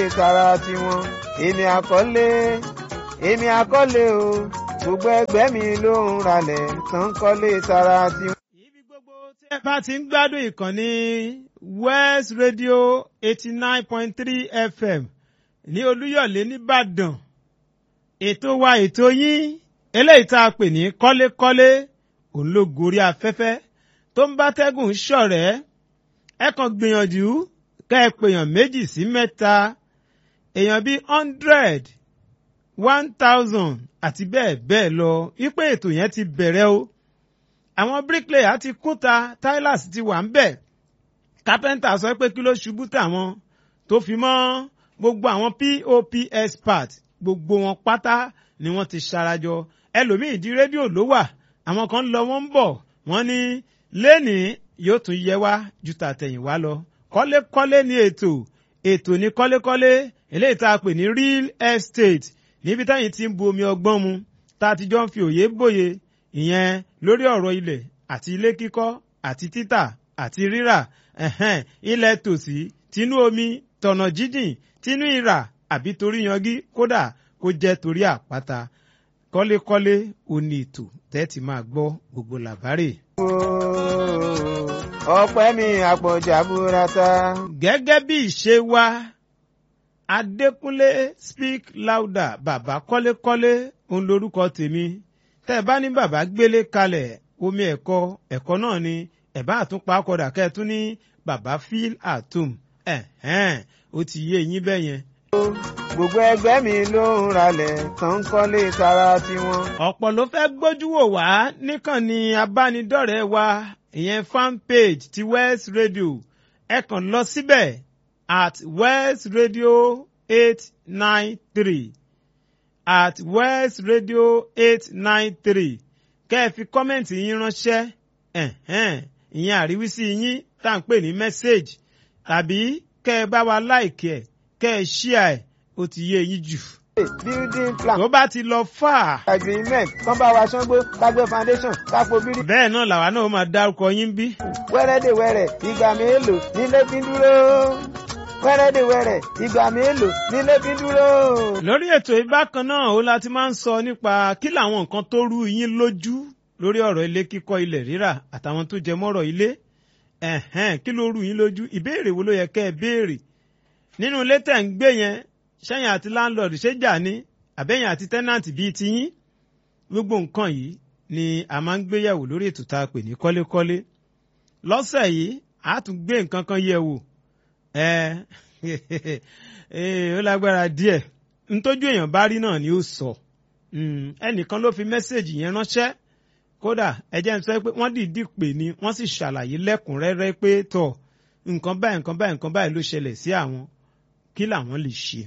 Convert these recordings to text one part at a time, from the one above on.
tara tiwọn èmi àkọlé èmi àkọlé o gbogbo ẹgbẹ́ mi ló ń ralẹ̀ tán kọ́lé tara tiwọn. ibi gbogbo tí ẹ bá ti ń gbádùn ìkànnì west radio eighty nine point three fm ní olúyọ̀lé nìbàdàn ètò wa ètò yín eléyìí tá a pè ní kọ́lékọ́lé òun ló gorí afẹ́fẹ́ tó ń bá tẹ́gùn ṣọ̀rẹ́ ẹ kàn gbìyànjú kẹ́ ẹ pèèyàn méjì sí mẹ́ta èèyàn bíi hundred one thousand àti bẹ́ẹ̀ bẹ́ẹ̀ lọ wípé ètò yẹn ti bẹ̀rẹ̀ o àwọn bricklayer ti kúta tilers ti wà ń bẹ̀ carpenter sọ pé kí ló ṣubú tàwọn tó fi mọ́ gbogbo àwọn pop expert gbogbo wọn pátá ni wọ́n ti ṣarajọ ẹlòmíì di rédíò ló wà àwọn kan lọ wọ́n ń bọ̀ wọ́n ní lẹ́nìí yóò tún yẹ wá ju tàtẹ̀yìnwá lọ kọ́lékọ́lé ní ètò ètò ní kọ́lékọ́lé eléyìí tá a pè ní real estate níbi táyìn ti ń bu omi ọgbọ́n mu tá a ti jọ ń fi òye bòye ìyẹn lórí ọ̀rọ̀ ilẹ̀ àti ilé kíkọ́ àti títà àti rírà ẹ̀hẹ́n ilẹ̀ tòsí tinú omi tọ̀nà jíjìn tinú ìrà àbí torí yangí kódà kó jẹ́ torí àpáta kọ́lékọ́lé òní ètò tẹ́tì máa gbọ́ gbogbo làbárè. ọpẹ́ mi àpọ̀jà burata. gẹ́gẹ́ bí ìṣe wa adékúnlé speak louder bàbá kọ́lékọ́lé òun lorúkọ tèmi tẹ́ ẹ bá ní bàbá gbélé kalẹ̀ omi ẹ̀kọ́ ẹ̀kọ́ náà ni ẹ̀ bá àtúnpá kọ́dà kẹ́ẹ̀tún ní bàbá feel at home ẹ̀hẹ́n ó ti yé yín bẹ́ẹ̀ yẹn. gbogbo ẹgbẹ́ mi ló ń ralẹ̀ tán kọ́lé tara tiwọn. ọ̀pọ̀ ló fẹ́ gbójú wò wá níkànnì abánidọ́rẹ̀ẹ́ wa ìyẹn fan page ti west radio ẹ kàn lọ síbẹ̀ at west radio eight nine three at west radio eight nine three kẹ́ ẹ fi kọ́mẹ̀ntì yín ránṣẹ́ ẹ̀hẹ́n ìyẹn àríwísí yín tá à ń pè ní mẹ́sáàgì tàbí kẹ́ ẹ bá wa láìkì ẹ̀ kẹ́ ẹ ṣíà ẹ̀ ó ti yé yín jù. building plan tó bá ti lọ fà á. agreement kán bá wa ṣángbó kágbé foundation kápò bírí. bẹ́ẹ̀ náà làwa náà máa dárúkọ yín bí. wẹ́rẹ́dẹ̀wẹ́rẹ́ ìgbà mélòó nílé fi ń dúró wẹ́rẹ́dẹ̀wẹ́rẹ́ ìgbà mélòó nílé fi ń dúró. lórí ètò ìbákan náà ó láti máa ń sọ nípa kí làwọn nǹkan tó rú yín lójú lórí ọ̀rọ̀ ilé kíkọ́ ilẹ̀ rírà àtàwọn tó jẹ mọ́rọ̀ ilé ẹ̀hẹ́n kí ló rú yín lójú ìbéèrè wo ló yẹ kẹ́ ẹ béèrè nínú ilé tẹ̀ ń gbé yẹn sẹ́yìn àti láńlọ́ọ̀dù ṣé jà ní àbẹ́yìn àti tẹ́nàntì bíi tiyín gbogbo nǹkan yìí ni a máa ń gbéyàwó lórí ètò tá a pè ní kọ́lékọ́lé lọ́sẹ̀ yìí a tún gbé nǹkan kan yẹ̀ wò ẹ ó lágbára díẹ̀ ntójú èèyàn bá rí náà ni ó sọ ẹnìkan ló fi mẹ́sẹ̀gì yẹn ránṣẹ́ kódà ẹjẹ́ ń sọ pé wọ́n dìídì pè ní wọ́n sì ṣàlàyé lẹ́kùnrẹ́rẹ́ pé tọ̀ nǹkan báyìí nǹkan báyìí nǹkan báyìí ló ṣẹlẹ̀ sí àwọn kí làwọn lè ṣe.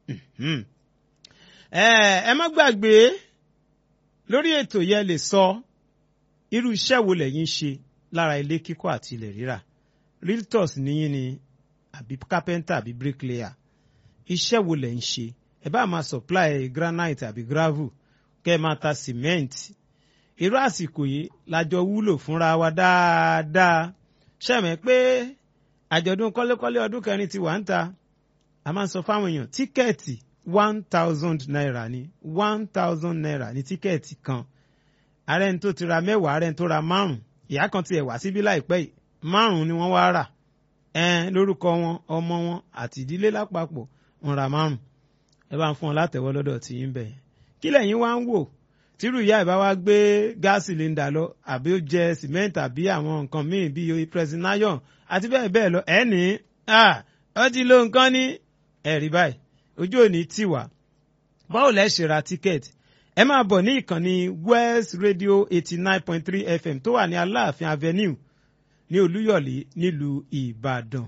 ẹ má gbàgbé lórí ètò yẹn lè sọ irú iṣẹ́ wo lẹ́yìn ṣe lára ilé kíkọ́ àti ilẹ̀ rírà realtors níyìn ni àbí carpenter àbí bricklayer iṣẹ́ wo lẹ̀ ń ṣe ẹ bá máa supply granite àbí gravel kẹ́ ẹ máa ta cement irú àsìkò yìí lájọ wúlò fúnra wa dáadáa ṣẹ̀mẹ̀ pé àjọ̀dún kọ́lékọ́lé ọdún kẹrin ti wà ń ta a máa ń sọ fáwọn èèyàn tíkẹ́ẹ̀tì one thousand naira ni one thousand naira ni tíkẹ́ẹ̀tì kan ààrẹ ní tó ti ra mẹ́wàá ààrẹ ní tó ra márùn ìyá kan tiẹ̀ wá síbí láìpẹ́ yìí márùn ni wọ́n wá rà ẹn lórúkọ wọn ọmọ wọn àti ìdílé lápapọ̀ wọn ra márùn ẹ bá ń fún ọ látẹ̀wọ́ lọ́dọ̀ tí yín bẹ̀ kí lẹ́yìn wá ń wò tírú ìyá ìbá wa gbé gáàsì lẹ́ńdà lọ àbí ó jẹ sìmẹ́ǹtì àbí àwọn nǹkan míì bíi presidion àti bẹ́ẹ̀ bẹ́ẹ̀ lọ ẹ̀ ní ọ ti lo nǹkan ní ẹ̀rí báyìí ojú òní tì wá báwo lẹ́ ṣe ra tíkẹ́ẹ̀tì ẹ máa bọ̀ ní ìkànnì west radio eighty nine point three fm tó wà ní aláàfin avenue ní olúyọ̀lé nílùú ìbàdàn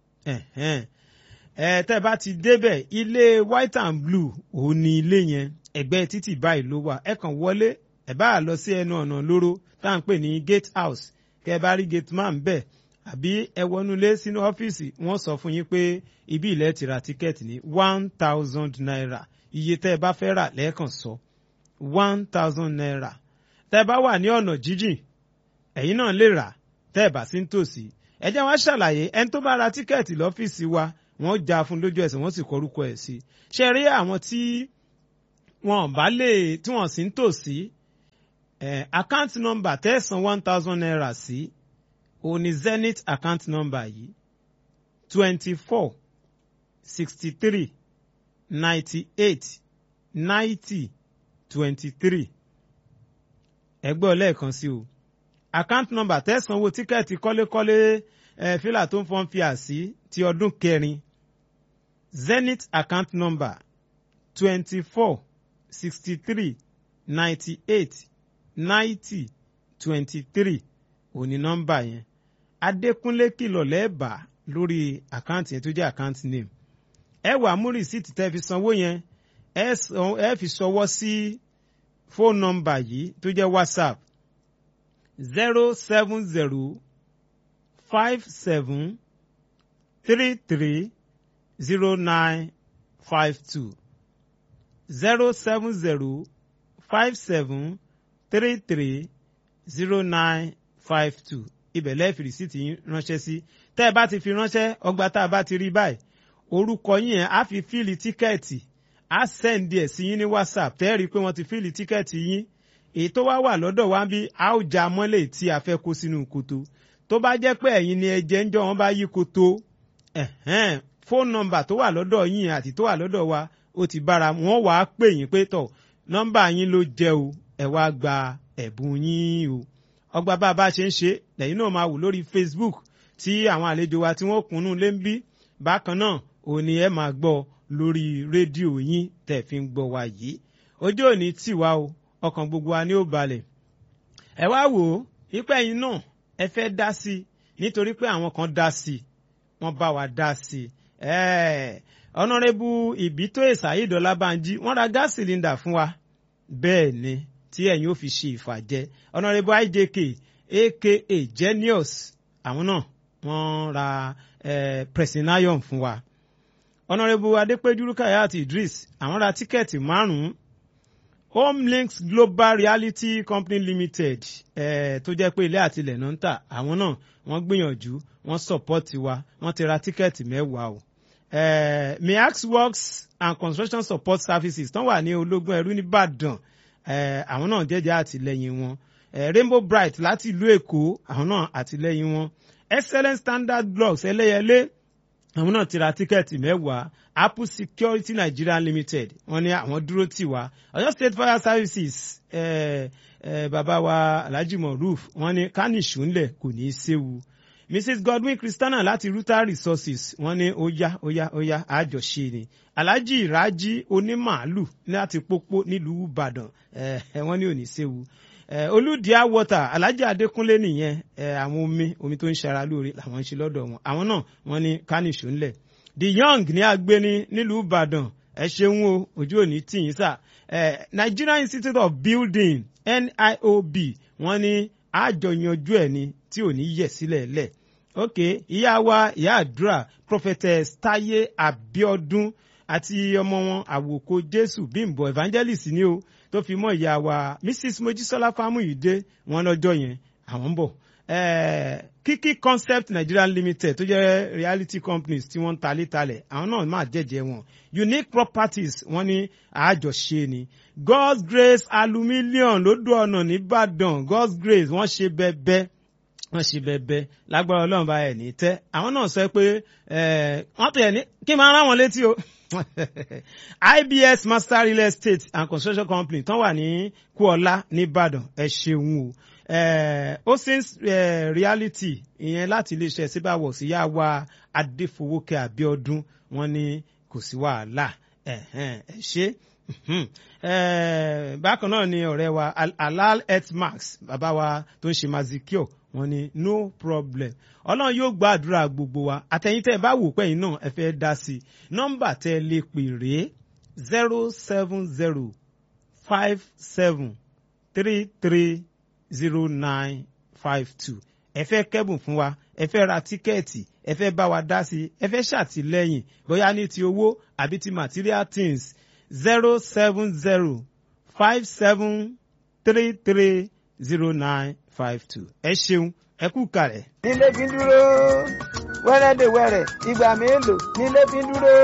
ẹ tẹ́ bá ti débẹ̀ ilé white and blue òun ni ilé yẹn ẹ̀gbẹ́ títì báyìí ló wà ẹ kàn wọlé ẹ bá lọ sí ẹnu ọ̀nà lóró tá à ń pè ní gate house kẹ ẹ bá rí gate man bẹ́ẹ̀ àbí ẹ wọnúlé sínú ọ́fíìsì wọ́n sọ fún yín pé ibi ilẹ̀ ti ra tíkẹ́ẹ̀tì ní one thousand naira iye tẹ́ ẹ bá fẹ́ rà lẹ́ẹ̀kan sọ one thousand naira tẹ́ ẹ bá wà ní ọ̀nà jíjìn ẹ̀yin náà lè rà tẹ́ ẹ bá sí nítòsí ẹ jẹ́ wá ṣàlàyé ẹni tó bá ra tíkẹ́ẹ̀tì lọ́fíìsì wa wọ́n já fún lójú ẹsẹ̀ wọ́n sì kọrúkọ ẹ̀ sí ṣe rí àwọn tí wọn bá lè tí wọ́n sì ń tò sí account number tẹ̀sán one thousand naira sí òun ni zenith account number yìí twenty four sixty three ninety eight ninety twenty three ẹgbẹ́ ọlẹ́ẹ̀kan sí o account number tẹ̀sánwó tíkẹ́ẹ̀tì kọ́lékọ́lé ẹ̀ fílà tó ń fọ́n fi àsí ti ọdún kẹrin zenith account number twenty four sixty three ninety eight ninety twenty three òní nọ́mbà yẹn adékúnlé kìlọ̀ lẹ́ẹ̀bà lórí àkáǹtì yẹn tó jẹ́ àkáǹtì name ẹ wà mú rìsíìtì tẹ́ fi sanwó yẹn ẹ fi ṣọwọ́ sí fóònù nọ́mbà yìí tó jẹ́ whatsapp zero seven zero five seven three three zero nine five two zero seven zero five seven three three zero nine five two ibẹ̀ lẹ́ẹ̀fì rìsíìtì yín ránṣẹ́ sí tẹ́ ẹ bá ti fi ránṣẹ́ ọgbà tá a bá ti rí báyìí orúkọ yín yẹn á fi fíìlì tíkẹ́ẹ̀tì á sẹ́ǹdì ẹ̀ sí yín ní whatsapp tẹ́ ẹ rí i pé wọ́n ti fíìlì tíkẹ́ẹ̀tì yín èyí tó wá wà lọ́dọ̀ wá bí a ó já mọ́lẹ̀ tí a fẹ́ kó sínú koto tó bá jẹ́ pé ẹ̀yin ni ẹ̀jẹ̀ ń jọ wọn bá yí koto fóònù nọ́mbà tó wà lọ́dọ̀ yín àti tó wà lọ́dọ̀ wa ó ti bára wọn wàá pè yín pé tọ̀ nọ́mbà yín ló jẹ́ o ẹ wá gba ẹ̀bùn yín o ọgbà bá a bá ṣe ń ṣe lẹ́yìn náà máa wò lórí facebook tí àwọn àlejò wa tí wọ́n kùnú lé ń bí bákan náà òun ni ẹ máa gbọ́ lórí rédíò yín tẹ̀ fi ń gbọ́ wa yìí ojú òní tì wá o ọkàn gbogbo wa ni ó balẹ̀ ẹ wá wò ó ipẹ́ yín náà ẹ fẹ́ dá sí i nítorí pé àwọn kan dá sí i wọ́n bá wa dá sí i ọ̀nàrẹ́bù ìbító ìsàyídọ́lá banjí wọ́n ra gáàsì sílíndà fún wa bẹ́ẹ̀ ni tí ẹ̀yin ó fi ṣe ìfàjẹ́ ọ̀nàrẹ́bù ijk aka genius àwọn náà wọ́n ra presinayon fún wa ọ̀nàrẹ́bù adépẹ́jú rukayat idris àwọn ra tíkẹ́ẹ̀tì márùn-ún homelinks global reality company limited eh, tó jẹ́ pé ilé àtilẹ̀ náà ń tà àwọn náà wọ́n gbìyànjú wọ́n sọ̀pọ́tì wa wọ́n ti ra tíkẹ́ẹ̀tì mẹ́wàá o eh, miax works and construction support services tán wà ní ológun ẹrú nìbàdàn eh, àwọn náà jẹ́jẹ́ àtìlẹ́yìn wọn eh, rainbow bright láti ìlú èkó àwọn náà àtìlẹ́yìn wọn excellent standard blocks ẹlẹ́yẹlé àwọn náà ti ra tíkẹ́ẹ̀tì mẹ́wàá apple security nigeria limited wọ́n ní àwọn dúró tì wá ọ̀yọ́ state fire services eh, eh, bàbá wa alhaji moruf wọ́n ní kánìṣù ńlẹ̀ kò ní í séwu mrs godwin christiana láti ruta resources wọ́n ní ó yá ó yá ó yá àjọṣe ni alhaji iraji onímàálù láti pópó nílùú ìbàdàn eh, wọ́n ní ò ní í séwu eh, olùdíà water alhaji adékúnlé nìyẹn eh, àwọn omi omi tó ń ṣara lóore làwọn ń ṣe lọ́dọ̀ wọn àwọn náà wọ́n ní kánìṣó ńlẹ̀ the young ní agbéni nílùú ìbàdàn ẹ ṣeun o ojú òní tìyín sà eh, nigerian institute of building niob wọ́n ní àjọyanjú ẹ̀ ni tí ò ní yẹ̀ sílẹ̀ lẹ̀ ok ìyá wa ìyá àdúrà prophetess taye abiodun àti ọmọ wọn àwòkọ jésù bímbọ evangelist ni o tó fi mọ ìyá wa mrs mojísọlá fámúyídé wọn lọ́jọ́ yẹn àwọn ń bọ̀ eh, kiki concept nigeria limited tó jẹ́ reality companies tí wọ́n ń talé talẹ̀ àwọn náà máa jẹ́jẹ́ wọn unique properties wọ́n ní àjọṣe ni god's grace aluminium lódò ọ̀nà nìbàdàn god's grace wọ́n ṣe bẹ́ẹ̀bẹ́ẹ́ wọ́n ṣe bẹ́ẹ̀bẹ́ẹ́ lágbára ọlọ́run bá ẹ̀ ní tẹ́ àwọn náà sọ pé wọ́n tó yẹ ní kí n máa rán wọn létí o ibs master real estate and construction company tán wà ní kúọlá nìbàdàn ẹ ṣeun o osins reality ìyẹn láti iléeṣẹ́ síbáwọ̀ sí yá wa adéfowókè abiodun wọn ní kò sí wàhálà ẹ ṣe bákan náà ni ọ̀rẹ́ wa alal healthmax bàbá wa tó ń ṣe mazikio wọn ní no problem ọlọ́run yóò gba àdúrà gbogbo wa àtẹ̀yìn tẹ́ ẹ bá wò pẹ́yìn náà ẹ fẹ́ dá sí i nọ́mbà tẹ́ ẹ lè pè rèé zero seven zero five seven three three zero nine five two ẹ fẹ́ kẹ́bùn fún wa ẹ fẹ́ ra tíkẹ́ẹ̀tì ẹ fẹ́ bá wa dá sí i ẹ fẹ́ ṣàtìlẹ́yìn bóyá ní ti owó àbí ti material things zero seven zero five seven three three zero nine five two ẹ ṣeun ẹ kú kàrẹ. nílé kí n dúró wẹ́rẹ́dẹ̀wẹ́rẹ́ ìgbà mélòó nílé fi dúró.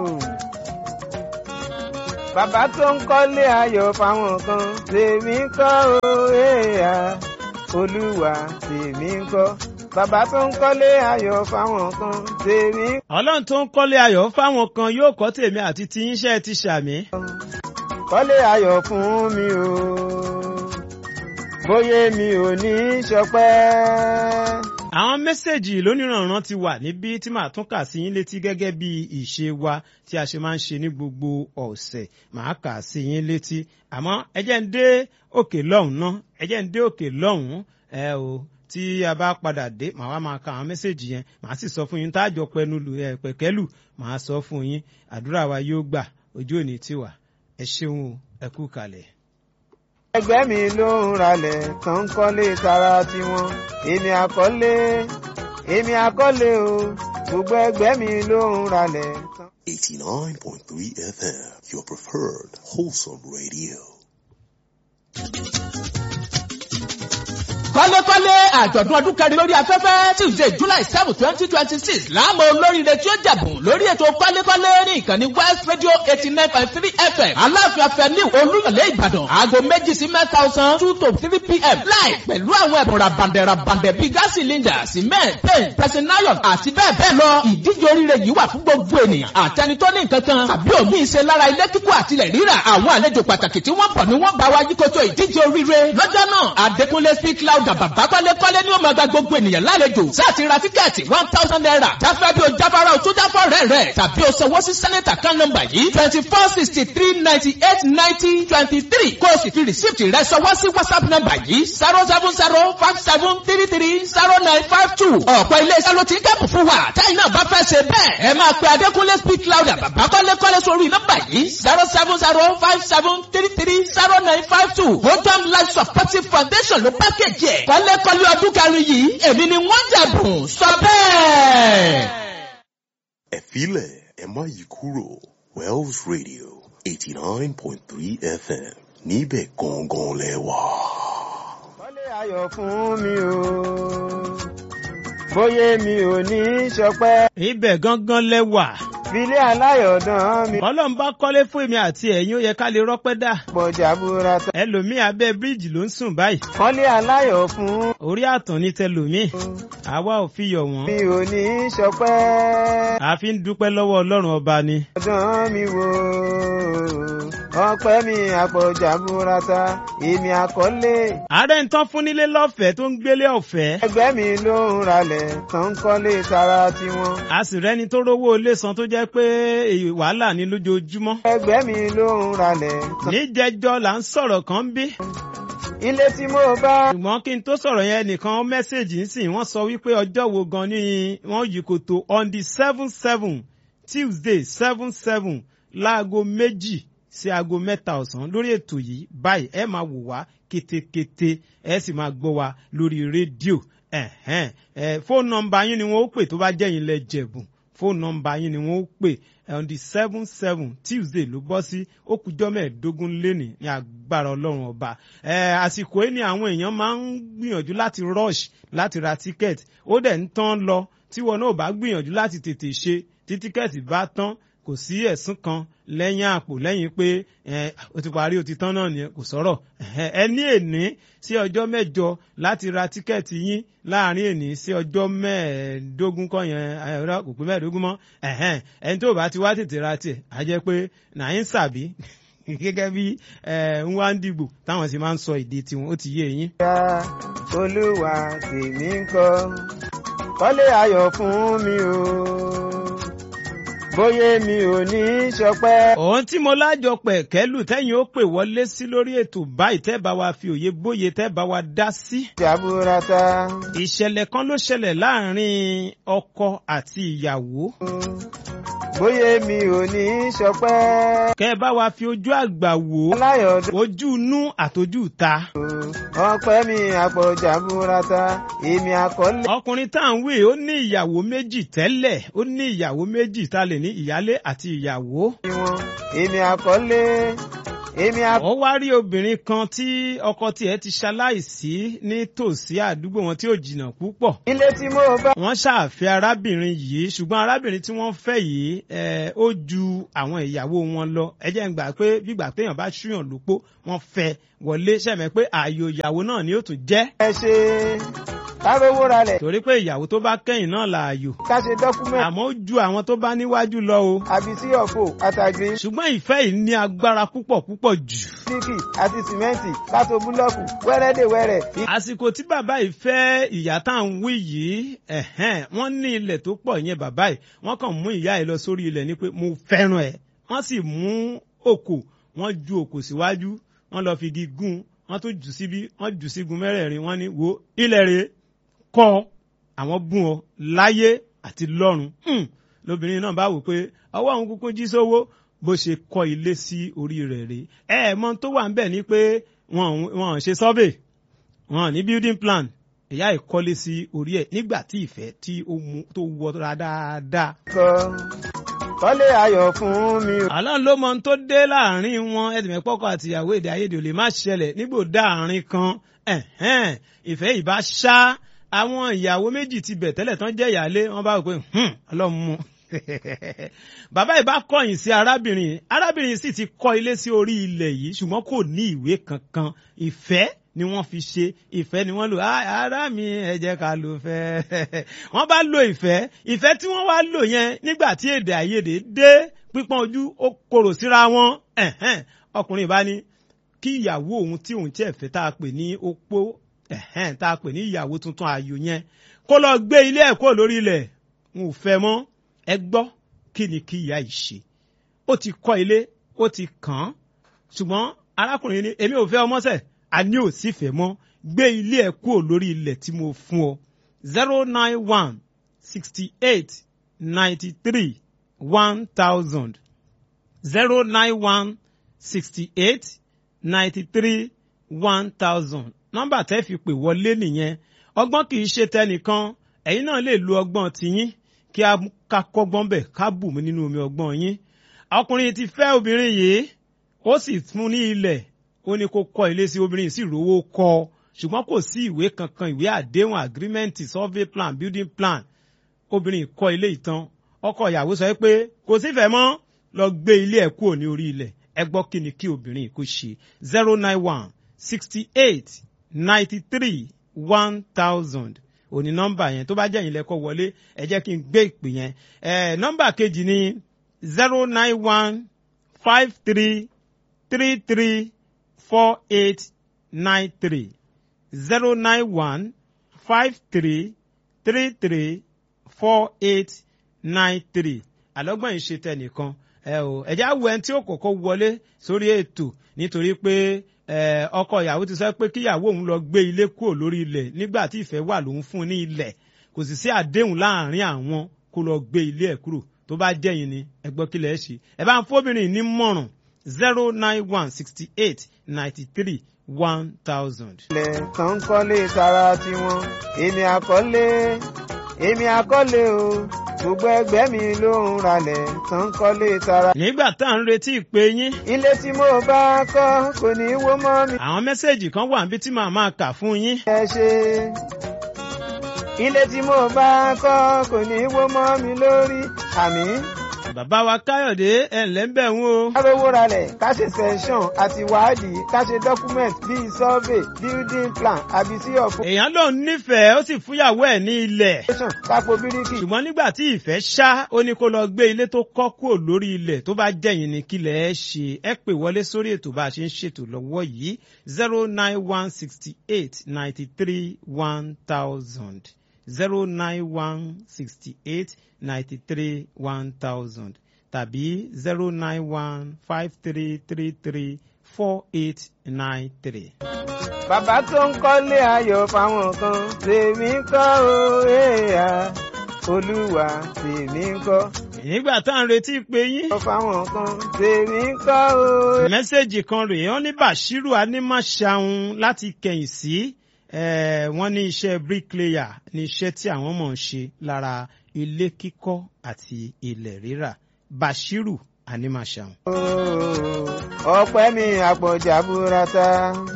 bàbá tó ń kọ́lé ayọ̀ fáwọn kan tèmi ń kọ́ o èèyà olúwa tèmi ń kọ́ bàbá tó ń kọ́lé ayọ̀ fáwọn kan tèmi ń ọlọ́run tó ń kọ́lé ayọ̀ fáwọn kan yóò kọ́ tèmi àti ti yínṣẹ́ ti ṣàmì. kọ́lé ayọ̀ fún mi o bóyá mi ò ní í ṣọpẹ́. àwọn mẹ́sẹ̀gì lónìrànràn ti wà níbí tí màá tún kà sí yín létí gẹ́gẹ́ bí ìṣe wa tí a ṣe máa ń ṣe ní gbogbo ọ̀sẹ̀ màá kà sí yín létí àmọ́ ẹ jẹ́ ń dé òkè lọ́hùn ná ẹ jẹ́ ń dé òkè lọ́hùn ẹ o tí a bá padà dé màá wá máa ka àwọn mẹ́sẹ̀gì yẹn màá sì sọ fún yín táàjọ pẹnu lù ẹ pẹ̀kẹ́lù màá sọ fún yín àdúrà wa yóò gbà ojú òní tiwa ẹ ṣeun o ẹ kú kalẹ̀. ẹgbẹ́ mi ló ń ralẹ̀ tó ń kọ́lé tara tiwọn èmi àkọ́lé èmi àkọ́lé o gbogbo ẹgbẹ́ mi ló ń ralẹ̀ tán. 89.3 FM, your preferred wholesome radio. kọ́lékọ́lé àjọ̀dún ọdún kẹrin lórí afẹ́fẹ́ tuesday july seven twenty twenty six láàmú olóríire tí ó jẹ̀bùn lórí ètò kọ́lékọ́lé ní ìkànnì west radio eighty nine point three fm aláàfin afẹ́ni olúyọ̀lé ìbàdàn aago méjì sí mẹ́ta ọ̀sán two to three pm láì pẹ̀lú àwọn ẹ̀bùn rabandẹ̀ rabandẹ̀ bíi gas cylinder cement paint pressing iron àti bẹ́ẹ̀ bẹ́ẹ̀ lọ ìdíje oríire yìí wà fún gbogbo ènìyàn àtẹni tó ní nǹkan kan tàbí òmíì ṣe lára ilé kíkọ́ àtilẹ̀ rírà àwọn àlejò pàtàkì tí wọ́n bọ̀ ni wọ́n bá wa yíkoto ìdíje oríire lọ́jọ́ náà adékúnlé speak loud bàbá kọ́lékọ́lé ni ó máa gba gbogbo ènìyàn lálejò sáàtì ra tíkẹ́ẹ̀tì one thousand naira jáfẹ́ bí o jáfara o tó jáfọ́ rẹ̀ rẹ̀ tàbí o sanwó sí sẹ́nẹ̀tà kan nọ́mbà yìí twenty four sixty three ninety eight ninety twenty three kó o sì fi rìsíìtì rẹ̀ sanwó sí whatsapp nọ́mbà yìí zero seven zero five seven three three zero nine five two ọ̀pọ̀ ilé-iṣẹ́ ló ti ń kẹ́pù fún wa táyì náà bá fẹ́ ṣe bẹ́ẹ̀ ẹ máa pe adékúnlé speak louder bàbá kọ́lékọ́lé sórí nọ́mbà yìí zero seven zero five seven three three zero nine five two vodam life supportive foundation ló pákéjì ẹ̀ kọ́lékọ́lé ọdún kẹrin yìí èmi ni wọ́n jẹ̀bùn sọ bẹ́ẹ̀. Ẹ filẹ̀ ẹ má yí kúrò Wells Radio 89.3 FM níbẹ̀ gangan lẹ wà. kọ́lé ayọ̀ fún mi o bóyá mi ò ní í ṣọpẹ́. ibẹ̀ gangan lẹ́wà filé aláyọ̀dán mi ọlọ́run bá kọ́lé fún èmi àti ẹ̀yin ó yẹ ká lè rọ́pẹ́ dà pọ̀jà burata. ẹlòmíì abẹ́ bíríìjì ló ń sùn báyìí kọ́lé aláyọ̀ fún orí àtàn ní tẹlòmíì àwa ò fi yọ̀ wọ́n mi ò ní í ṣọpẹ́. àfi ń dúpẹ́ lọ́wọ́ ọlọ́run ọba ni. ọdún mi wò ọpẹ́ mi àpọ̀jà burata èmi àkọ́lé. ààrẹ ń tán fún nílé lọ́fẹ̀ẹ́ tó ń gbélé ọ̀fẹ́ ẹgbẹ́ mi ló ń ralẹ̀ tó ń kọ́lé tara tiwọn. a sì rẹ́ni tó rówó ilé san tó jẹ́ pé èyí wàhálà ní lójoojúmọ́. ẹgbẹ́ mi ló ń ralẹ̀ tó. níjẹjọ là ń sọ̀rọ̀ kan bí. ilé tí mo bá. ṣùgbọ́n kí n tó sọ̀rọ̀ yẹn nìkan mẹ́sẹ̀gì ńsìn wọ́n sọ wípé ọjọ́ wo gan ni wọ́n yí koto on the seven seven tuesday seven seven láago méjì sí aago mẹ́ta ọ̀sán lórí ètò yìí báyìí ẹ máa wò wá kétékété ẹ sì máa gbọ́ wa lórí rédíò ẹ̀hẹ́n ẹ̀ fóònù nọmba yín ni wọ́n ó pè tó bá jẹ́ yín lẹ jẹ̀bùn fóònù nọmba yín ni wọ́n ó pè on the seven seven tuesday ló bọ́ sí ó kújọ́ mẹ́ẹ̀ẹ́dógún lénìí ní agbára ọlọ́run ọba ẹ̀ àsìkò yìí ni àwọn èèyàn máa ń gbìyànjú láti rush láti ra tíkẹ́ẹ̀tì ó dẹ̀ ń tán lọ tí wọn náà bá gbìyànjú láti tètè ṣe tí tíkẹ́ẹ̀tì bá tán kò sí ẹ̀sùn kan lẹ́yìn àpò lẹ́yìn pé o ti parí o ti tán náà nìyẹn kò sọ̀rọ̀ ẹ ní èní sí ọjọ́ mẹ́jọ láti ra tíkẹ́ẹ̀tì yín láàrin èní sí ọjọ́ mẹ́ẹ̀ẹ́dógún kọ́ yẹn ẹ̀rọ kò pé mẹ́ẹ̀ẹ́dógún mọ́ ẹni tó bá ti wá tètè ra tiẹ̀ á jẹ́ pé nàá ń sàbí gẹ́gẹ́ bí ń wá ń dìgbò táwọn sì máa ń sọ èdè tiwọn ó ti yé yín. Ya olúwa tèmi ń kọ́ kọ́lé ayọ̀ fún mi o bóyá mi ò ní í ṣọpẹ́. òun tí mo lájọ pẹ̀ kẹ́lù tẹ́yìn ó pè wọlé sí lórí ètò báyìí tẹ́ bá wa fi òye bóye tẹ́ bá wa dá sí. jaburata ìṣẹ̀lẹ̀ kan ló ṣẹlẹ̀ láàrin ọkọ àti ìyàwó. bóyá mi ò ní í ṣọpẹ́. kẹ́ ẹ bá wa fi ojú àgbà wò ó aláyọ̀dún ojú inú àtọ́jú ta. ọpẹ́ mi àpọ̀ jaburata èmi àkọ́lé. ọkùnrin tá à ń wí ó ní ìyàwó méjì tẹ́lẹ̀ ó ní ìyàwó méjì tá a lè ní ìyálé àti ìyàwó. wọn èmi àkọ́lé èmi akọ ó wá rí obìnrin kan tí ọkọ tiẹ̀ ti ṣaláìsí ní tòsí àdúgbò wọn tí ò jìnnà púpọ̀ ilé tí mo bá wọ́n ṣàfẹ́ arábìnrin yìí ṣùgbọ́n arábìnrin tí wọ́n fẹ́ yìí ẹ̀, ó ju àwọn ìyàwó wọn lọ ẹ jẹ́ ń gbà pé bígbà téèyàn bá ṣúyàn lópó wọ́n fẹ́ wọlé ṣẹ̀mẹ́ pé ààyò ìyàwó náà ni ó tún jẹ́ ẹ ṣe kárówó ralẹ̀ torí pé ìyàwó tó bá kẹ́yìn náà lààyò ká ṣe dọ́kúmẹ̀ntì àmọ́ ó ju àwọn tó bá níwájú lọ o àbí sí ọ̀fọ̀ àtàgbé ṣùgbọ́n ìfẹ́ yìí ní agbára púpọ̀ púpọ̀ jù bíkì àti sìmẹ́ǹtì kátó búlọ́ọ̀kù wẹ́rẹ́dẹ̀wẹ́rẹ́ àsìkò tí bàbá yìí fẹ́ ìyá tá à ń wí yìí ẹ̀hẹ́n, wọ́n ní ilẹ̀ tó pọ̀ yẹn bàbá yìí wọ́n kàn mú ìyá yìí lọ sórí ilẹ̀ ni pé mo fẹ́ràn ẹ̀ wọ́n sì mú òkò wọ́n ju òkò síwájú wọ́n lọ fi igi gún wọ́n tún jù síbí wọ́n jù sígun mẹ́rẹ̀ẹ̀rin wọ́n ní wo ilẹ̀ rẹ̀ kọ́ àwọn bùn ọ láyé àti lọ́run Hmm. lóbìnrin náà bá wò pé ọwọ́ òun kúkú jí sówó bó ṣe kọ́ ilé sí orí rẹ̀ rèé ẹ ẹ̀ mọ̀ tó wà ń bẹ̀ ni pé wọn ò- wọn ò ṣe survey wọn ò ní building plan ìyá ìkọ́lé sí orí ẹ̀ nígbà tí ìfẹ́ tí ó mú tó wọra dáadáa. kan kọ́lé ayọ̀ fún mi o. àlọ́ ló mọ ohun tó dé láàrin wọn ẹ̀dùnmẹ́ pọ́kọ́ àtìyàwó èdè àìyedè ò lè má ṣẹlẹ̀ nígbò dáàrin kan ẹ̀hẹ́n, ìfẹ́ ìbá ṣá àwọn ìyàwó méjì ti bẹ̀ tẹ́lẹ̀ tán jẹ́ ìyáálé wọn bá wò pé "Hmm, ọlọ́run mú bàbá ìbá kọ̀yìn sí arábìnrin yìí. arábìnrin yìí sì ti kọ́ ilé sí orí ilẹ̀ yìí ṣùgbọ́n kò ní ìwé kankan ìfẹ́ ni wọ́n fi ṣe ìfẹ́ ni wọ́n lò "Ah, ará mi ẹ jẹ́ ká lò fẹ́ wọ́n bá lo ìfẹ́ ìfẹ́ tí wọ́n wá lò yẹn nígbà tí èdè àìyedè dé pípọ́n ojú ó korò síra wọn ẹ̀hẹ́n, ọkùnrin bá ní kí ìyàwó òun tí òun tiẹ̀ fẹ́ tá a pè ní opó ẹ̀hẹ́n, tá a pè ní ìyàwó tuntun ààyò yẹn kó lọ gbé ilé ẹ̀ kúrò lórí ilẹ̀ n ò fẹ́ mọ́ ẹ gbọ́ kí ni kí ìyá yìí ṣe ó ti kọ́ ilé ó ti kàn án ṣùgbọ́n arákùnrin ní èmi ò fẹ́ ọmọ sẹ̀ àní ò sì fẹ́ mọ́ gbé ilé ẹ̀ kúrò lórí ilẹ̀ tí mo fún ọ zero nine one sixty eight ninety three one thousand zero nine one sixty eight ninety three one thousand nọ́mbà tẹ́ fi pè wọlé nìyẹn ọgbọ́n kì í ṣe tẹnìkan ẹ̀yin náà lè lo ọgbọ́n tiyín kí a ká kọ́gbọ́n bẹ̀ ká bù mí nínú omi ọgbọ́n yín ọkùnrin ti fẹ́ obìnrin yìí ó sì fún ní ilẹ̀ ó ní kó kọ́ ilé sí obìnrin yìí sì rówó kọ́ ṣùgbọ́n kò sí ìwé kankan ìwé àdéhùn agreement survey plan building plan obìnrin yìí kọ́ ilé ìtàn ọkọ ìyàwó sọ pé kò sífẹ̀ẹ́ mọ́ lọ gbé ilé ẹ̀ kúrò ní orí ilẹ̀ ẹ gbọ́ kí ni kí obìnrin yìí kó ṣe zero nine one sixty eight ninety three one thousand òní nọ́mbà yẹn tó bá jẹ́ ìyìn lẹ́kọ́ wọlé ẹ jẹ́ kí n gbé ìpè yẹn ẹ nọ́mbà kejì ni zero nine one five three three three four eight nine three zero nine one five three three three four eight nine three àlọ́gbọ̀n yìí ṣe tẹnìkan ẹ o ẹ̀já wo ẹni tí ó kọ́kọ́ wọlé sórí ètò nítorí pé ẹ, ọkọ ìyàwó ti sọ pé kíyàwó òun lọ gbé ilé kúrò lórí ilẹ̀ nígbà tí ìfẹ́ wà lòun fún un ní ilẹ̀ kò sì sí àdéhùn láàrin àwọn kó lọ gbé ilé ẹ̀ kúrò tó bá jẹ́yìn ni ẹ gbọ́ kí lẹ̀ ṣe ẹ bá ń fóbìnrin ní mọ̀ràn zero nine one sixty eight ninety three one thousand. ilẹ̀ kan ń kọ́lé tara tiwọn èmi àkọ́lé èmi àkọ́lé o gbogbo ẹgbẹ́ mi ló ń ralẹ̀ kan ń kọ́lé tara. nígbà tá à ń retí ìpè yín ilé tí mo bá kọ́ kò ní í wó mọ́ mi. àwọn mẹ́sẹ̀gì kan wà níbi tí màá máa kà fún yín. ẹ ṣe ilé tí mo bá kọ́ kò ní í wó mọ́ mi lórí àmì. bàbá wa káyọ̀dé ẹ̀ ǹlẹ́ ń bẹ̀ ń o. ká rówó ralẹ̀ ká ṣe sẹ́ńsọ̀n àti wádìí ká ṣe document bíi survey building plan àbí sí ọ̀fọ̀. èèyàn lòun nífẹ̀ẹ́ ó sì fúyàwó ẹ̀ ní ilẹ̀. kápò bíríkì ṣùgbọ́n nígbà tí ìfẹ́ ṣá ó ní kó lọ gbé ilé tó kọ́ kúrò lórí ilẹ̀ tó bá jẹ̀yìn ní kílẹ̀ ẹ ṣe ẹ pè wọlé sórí ètò bá a ṣe ń ṣètò lọ́wọ́ yìí zero nine one sixty eight ninety three one thousand zero nine one sixty eight ninety three one thousand tàbí zero nine one five three three three four eight nine three. bàbá tó ń kọ́lé ayọ̀ fáwọn kan tèmi kọ́ o èèyà olúwa tèmi kọ́ nígbà tá à ń retí pé yín. fáwọn kan tèmi kọ́ o. mẹ́sẹ̀gì kan rèé wọ́n ní bashiru animashaun láti kẹ̀yìn sí eh, wọ́n ní iṣẹ́ bricklayer ní iṣẹ́ tí àwọn mọ̀ ń ṣe lára ilé kíkọ́ àti ilẹ̀ rírà bashiru animashaun. ọpẹ́ mi àpọ̀jà burata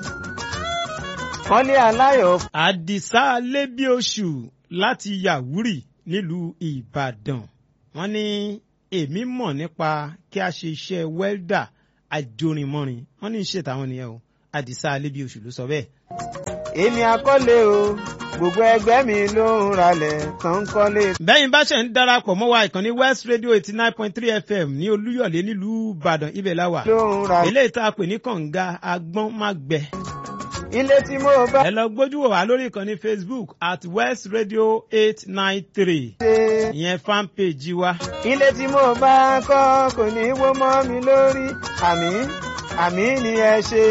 kọ́lé aláyọ̀ àdìsá lébíoṣù láti yàwúrì nílùú ìbàdàn wọ́n ní èmi mọ̀ nípa kí a ṣe iṣẹ́ wẹ́ldà àjòrìnmọ́rin wọ́n ní iṣẹ́ táwọn nìyẹn o àdìsá lébíoṣù ló sọ bẹ́ẹ̀. èmi àkọ́lé o gbogbo ẹgbẹ́ mi ló ń ralẹ̀ tán ń kọ́lé. bẹ́yìn bá ṣe ń darapọ̀ mọ́ wa ìkànnì west radio eighty nine point three fm ní olúyọ̀lé nílùú ìbàdàn ibẹ̀ la wà ló ń ralẹ̀. eléyìí tá a pè ní kànga agbọ́n má gbẹ. ilé tí mo bá ẹ lọ gbójú wò wá lórí ìkànnì facebook at west radio eight nine three ṣe ìyẹn fan page wa. ilé tí mo bá kọ́ kò ní wó mọ́ mi lórí àmì àmì ni ẹ ṣe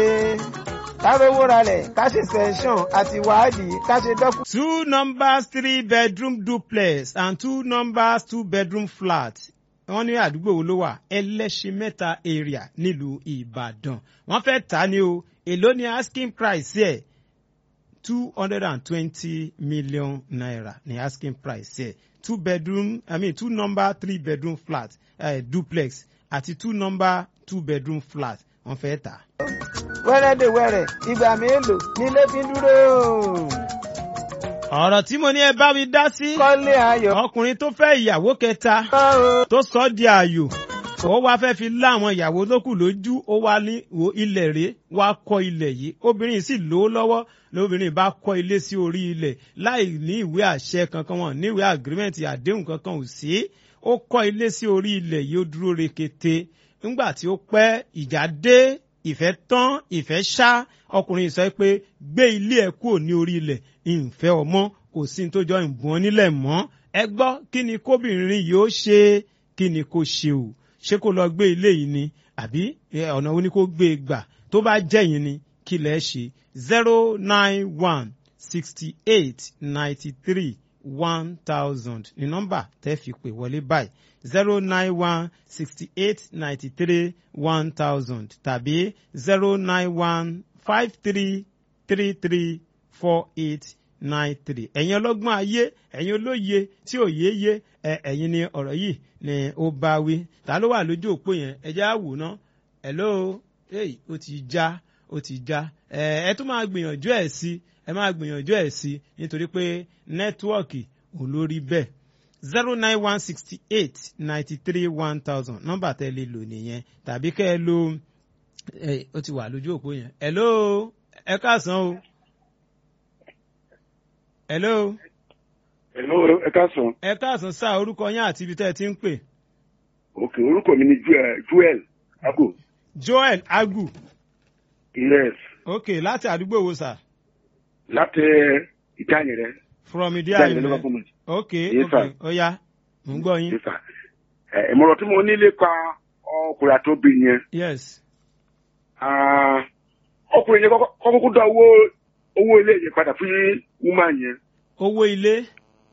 ká rówó ralẹ̀ ká ṣe sẹ́ńsọ̀n àti wádìí ká ṣe dọ́kú. two numbers three bedroom duplex and two numbers two bedroom flat wọ́n ní àdúgbò wo ló wà ẹlẹ́ṣin mẹ́ta area nílùú ìbàdàn wọ́n fẹ́ tà á ní o èló ni asking price ẹ̀ two hundred and twenty million naira ni asking price ẹ̀ two bedroom i mean two number three bedroom flat uh, duplex àti two number two bedroom flat wọ́n fẹ́ tà á. wẹ́rẹ́ dè wẹ́rẹ́ ìgbà mélòó nílé fi ń dúró. ọ̀rọ̀ tí mo ní ẹ bá mi dá sí kọ́lé ayọ̀ ọkùnrin tó fẹ́ ìyàwó kẹta kọ́ o. tó sọ ọ́ di ààyò ó wá fẹ́ fi lá àwọn ìyàwó lókù lójú ó wá ní wo ilẹ̀ rèé wá kọ́ ilẹ̀ yìí obìnrin sì lówó lọ́wọ́ lóbìnrin bá kọ́ ilé sí orí ilẹ̀ láì ní ìwé àṣẹ kankan wọn ní ìwé agreement àdéhùn kankan ò sí ó kọ́ ilé sí orí ilẹ̀ yìí ó dúró rekete nígbà tí ó pẹ́ ìjà dé ìfẹ́ tán ìfẹ́ ṣá ọkùnrin sọ pé gbé ilé ẹ̀ kúrò ní orí ilẹ̀ ìfẹ́ ọmọ kò sí ní tó jọ ìbùn nílẹ̀ mọ́ ẹ gbọ́ kí ni kóbìnrin yìí ó ṣe kí ni kó ṣe o ṣé kó lọ gbé ilé yìí ni àbí ẹ, ọ̀nà wo ni kó gbé e gbà tó bá jẹ́yìn ni kí lẹ́ ṣe zero nine one sixty eight ninety three one thousand ní nọ́mbà tẹ́ fi pè wọlé báyìí zero nine one sixty eight ninety three one thousand tàbí zero nine one five three three three four eight nine three ẹ̀yin ọlọ́gbọ́n ayé ẹ̀yin olóye tí ò yé yé ẹ ẹ̀yin ni ọ̀rọ̀ yìí ni ó bá wí ta ló wà lójú òpó yẹn ẹ já wò ná hello hey ó ti já ó ti já ẹ ẹ tún máa gbìyànjú ẹ̀ sí ẹ máa gbìyànjú ẹ̀ sí nítorí pé nẹ́tíwọ́ọ̀kì ò lórí bẹ́ẹ̀ zero nine one sixty eight ninety three one thousand nọ́mbà tẹ́ lè lò nìyẹn tàbí kẹ́ ẹ lo ẹ ó ti wà lójú òpó yẹn hello ẹ káàsán o hello Hello, ẹ káàsán. ẹ káàsán sáà orúkọ yín àti ibi tẹ́ ẹ ti ń pè Ok, orúkọ mi ni Joel- Joel Ago. joel agu Yes, ok láti àdúgbò wo sà láti ìdáyìn rẹ. from ìdí Ìdáyìn àyè rẹ rẹ lọ́wọ́ fún mi. ok Yes, ok sir. ó yá mò ń gbọ́ yín Yes, sir. Ẹ, Ìmọ̀ràn tí mo ní lépa ọkùnrin àti obìnrin yẹn. yes ah, Ọkùnrin yẹn kọ́kọ́ kọ́kọ́ dá owó owó ilé yẹn padà fún woman yẹn. owó ilé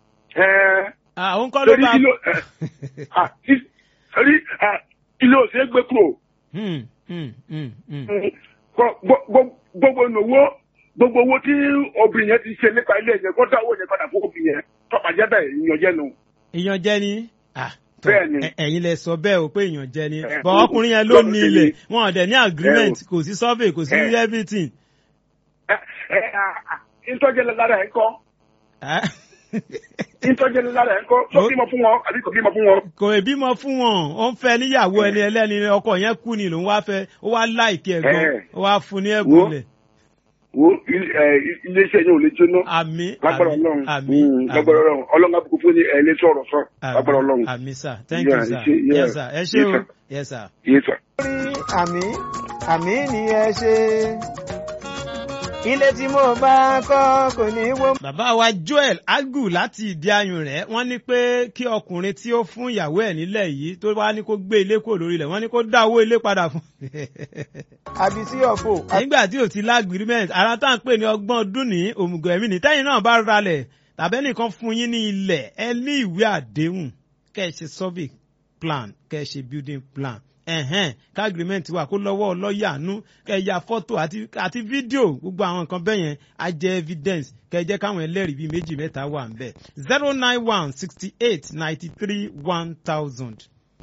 Ẹ àwọn kọ́ ló torí bá kí ló ẹ, ah, kí- torí ah, ilé ò ṣeé gbé kúrò. Hmm, hmm, hmm, hmm. Gbọ́- gbọ́- gbọ́- Gbogbo ìnáwó gbogbo owó tí obìnrin yẹn ti ṣe nípa ilé yẹn kó dá owó yẹn padà fún obìnrin yẹn tọ́pàá jẹ́ bẹ́ẹ̀ ìyànjẹ́ nu. èèyàn jẹ́ ni Ah, tọ́, Bẹ́ẹ̀ ni. ẹ- ẹ̀yin lẹ sọ bẹ́ẹ̀ o pé èèyàn jẹ́ ni Ẹ, bọ̀ o- ọkùnrin yẹn ló lọ́dún ní sí ilẹ̀ ni. wọn ò dẹ̀ ní agreement Ẹ, o. kò sí survey kò sí Ẹ. everything. ẹ ẹ ìtọ́jẹ́ lára ẹ̀ ń kọ́ Ah. ìtọ́jẹ́ lára ẹ̀ ń kọ́ tó Ó- bímọ fún wọn àbí kò bímọ fún wọn. kò ì bímọ fún wọn ó ń fẹ́ níyàwó ẹni ẹlẹ́ni ọkọ yẹn kú ni lòun wá fẹ́ ó wá láìkí ẹ̀ gan Ẹ. ó wá fún ní ẹ̀bùn Wo. lẹ̀ wo il- ẹ, i- iléeṣẹ́ yẹn ò lè jóná àmì lágbára àmì ọlọ́run àmì Mm, lágbára ọlọ́run ọlọ́run àbùkù fún ní ẹ̀ lè sọ̀rọ̀ sọ lágbára ọlọ́run. àmì sir thank Yeah, you sir ṣe- yeah. yes sir ẹ ṣé Yes, o sir. yes sir. Yes, sir. rí àmì àmì ni ẹ ṣe ilé tí mo bá kọ́ kò ní wó bàbá wa joel agu láti ìdí ayùn rẹ̀ wọ́n ní pé kí ọkùnrin tí ó fún ìyàwó ẹ̀ nílẹ̀ yìí tó wá ní kó gbé ilé kúrò lórí ilẹ̀ wọ́n ní kó dá owó ilé padà fún. àbí sí ọ̀fọ̀ nígbà tí ò ti lágrímẹ̀ntì ara tá à ń pè ní ọgbọ́n ọdún ní òmùgọ̀ ẹ̀mí ní tẹ́yìn náà bá ralẹ̀ tàbẹ́nìkan fún yín ní ilẹ̀ ẹ ní ìwé àdéhùn kẹ́ ẹ ṣe survey plan kẹ́ ẹ ṣe building plan ẹ̀hẹ́n ká agreement wà kó lọ́wọ́ lọ́ọ̀yà nú kẹ́ ẹ ya fọ́tò àti àti fídíò gbogbo àwọn nǹkan bẹ́ẹ̀ yẹn á jẹ́ evidence kẹ́ ẹ jẹ́ káwọn ẹlẹ́rìí bíi méjì mẹ́ta wà ń bẹ̀ zero nine one sixty eight ninety three one thousand.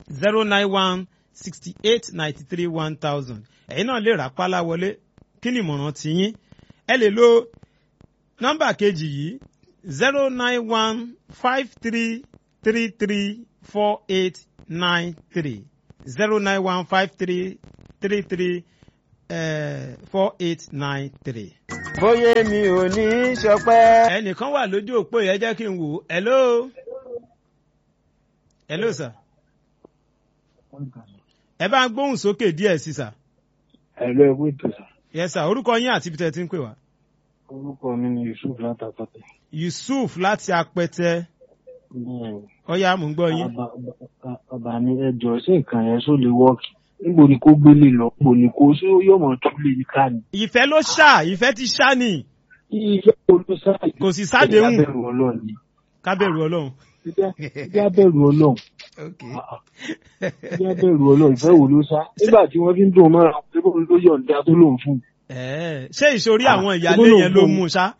zero nine one sixty eight ninety three one thousand ẹ̀yin náà lè rà pálá wọlé kí ni ìmọ̀ràn tiyín ẹ lè lo nọ́mbà kejì yìí zero nine one five three three three four eight nine three zero nine one five three three three four eight nine three. bóyá mi ò ní í ṣọpẹ́. ẹnìkan wà lójú òpó yẹn jẹ́ kí n wò ó hello hello sir ẹ bá ń gbóhùn sókè díẹ̀ sí sà. ẹ̀rọ ẹ̀wọ́ ètò sà. yes sir orúkọ yín àti ibi tẹ́ ẹ ti ń pè wá. orúkọ mi ni yusuf látàpàtẹ. yusuf láti apẹtẹ ọyá mò ń gbọ́ yín. bàbá mi ẹ jọ sí nǹkan yẹn só lè wọ́ọ̀kì níbo ni kó gbélé lọ níbo ni kó sí yóò mọ̀ tún lè ní ká ni. ìfẹ́ ló ṣá ìfẹ́ ti ṣá ni ìfẹ́ olóṣà kò sì sádéhùn kábẹ̀rù ọlọ́run ni. kábẹ̀rù ọlọ́run. kábẹ̀rù ọlọ́run. kábẹ̀rù ọlọ́run ìfẹ́ wo ló sá. nígbà tí wọ́n fi ń dùn mọ́ra pé kó ló yọ̀ǹda tó lòun fún un. Ẹ̀ẹ́, ṣé ìsorí àwọn ìyáálé yẹn ló mú ṣá.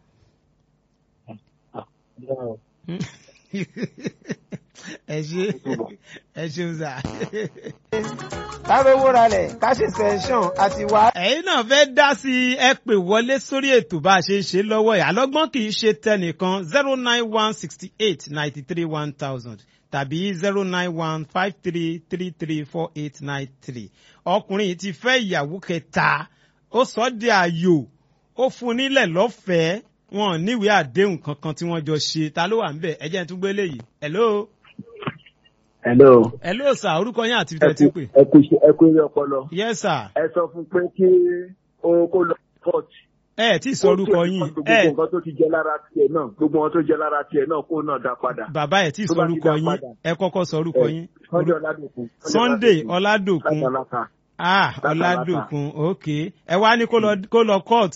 ẹ ṣe ẹ ṣeun sà. ká rówó ralẹ̀ ká ṣe sẹ́ńsọ̀n àti wá. ẹ̀yin náà fẹ́ dá sí i ẹ pè wọlé sórí ètò bá a ṣe ń ṣe lọ́wọ́ ẹ̀ àlọ́gbọ́n kì í ṣe tẹnìkan zero nine one sixty eight ninety three one thousand tàbí zero nine one five three three three four eight nine three ọkùnrin yìí ti fẹ́ ìyàwó kẹta ó sọ ọ́ di ààyò ó fún un nílẹ̀ lọ́fẹ̀ẹ́ wọn ò níwèé àdéhùn kankan tí wọ́n jọ ṣe ta ló wà ń bẹ̀ ẹ jẹ́ n tún gbé léyìí hello hello. hello sir orúkọ yín àti ibi tẹ́ ti pè. ẹ kú iṣẹ́ ẹ kú eré ọpọlọ. yes sir ẹ sọ fún pé kí o kó lọ court. ẹ ẹ tí ì sọ orúkọ yín gbogbo ẹ nǹkan tó ti jẹ lára tiẹ̀ náà gbogbo wọn tó jẹ lára tiẹ̀ náà kó náà dá padà. bàbá ẹ tí ì Tó sọ bá ti orúkọ dá yín padà. ẹ kọ́kọ́ sọ orúkọ yín. Sunday Ọládòkun. Sunday Ọládòkun Látàlátà. ah Látàlátà. Ọládòkun ok ẹ wá ní kó lọ kó lọ court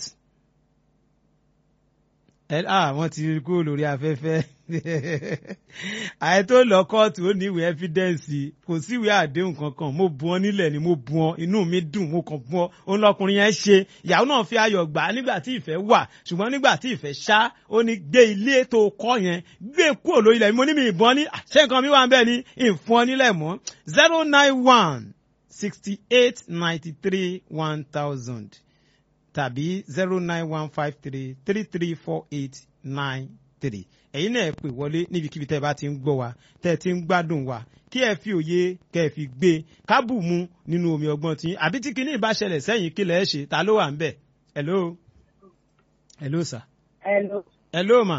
ẹ ah wọ́n ti kú lórí afẹ́fẹ́ àyè tó lọ kóòtù ó ní ìwé ẹ́fídẹ́ǹsì kò sí ìwé àdéhùn kankan mo bu ọ nílẹ̀ ni mo bu ọ inú mi dùn mo kàn bu ọ òun lọkùnrin yẹn ṣe ìyàwó náà fi ayọ̀ gbà á nígbà tí ìfẹ́ wà ṣùgbọ́n nígbà tí ìfẹ́ ṣá ó ní gbé ilé tó kọ́ yẹn gbé kúrò lórí ilẹ̀ mi mo ní mi ìbọn ní ṣé nǹkan mi wà ń bẹ̀ ní ìfún ọ nílẹ̀ mọ́ zero nine one sixty eight ninety three one thousand tàbí zero nine one five three three three four eight nine three ẹ̀yin náà ẹ pè wọlé níbikíbi tẹ́ ẹ bá ti ń gbọ́ wa tẹ́ ẹ ti ń gbádùn wa kí ẹ fi òye kẹ́ ẹ fi gbé kábù mu nínú omi ọgbọ́n tí àbí tí kinní ìbá ṣẹlẹ̀ sẹ́yìn kí lẹ̀ ẹ́ ṣe ta ló wà ń bẹ̀ hello hello sir Hello. hello ma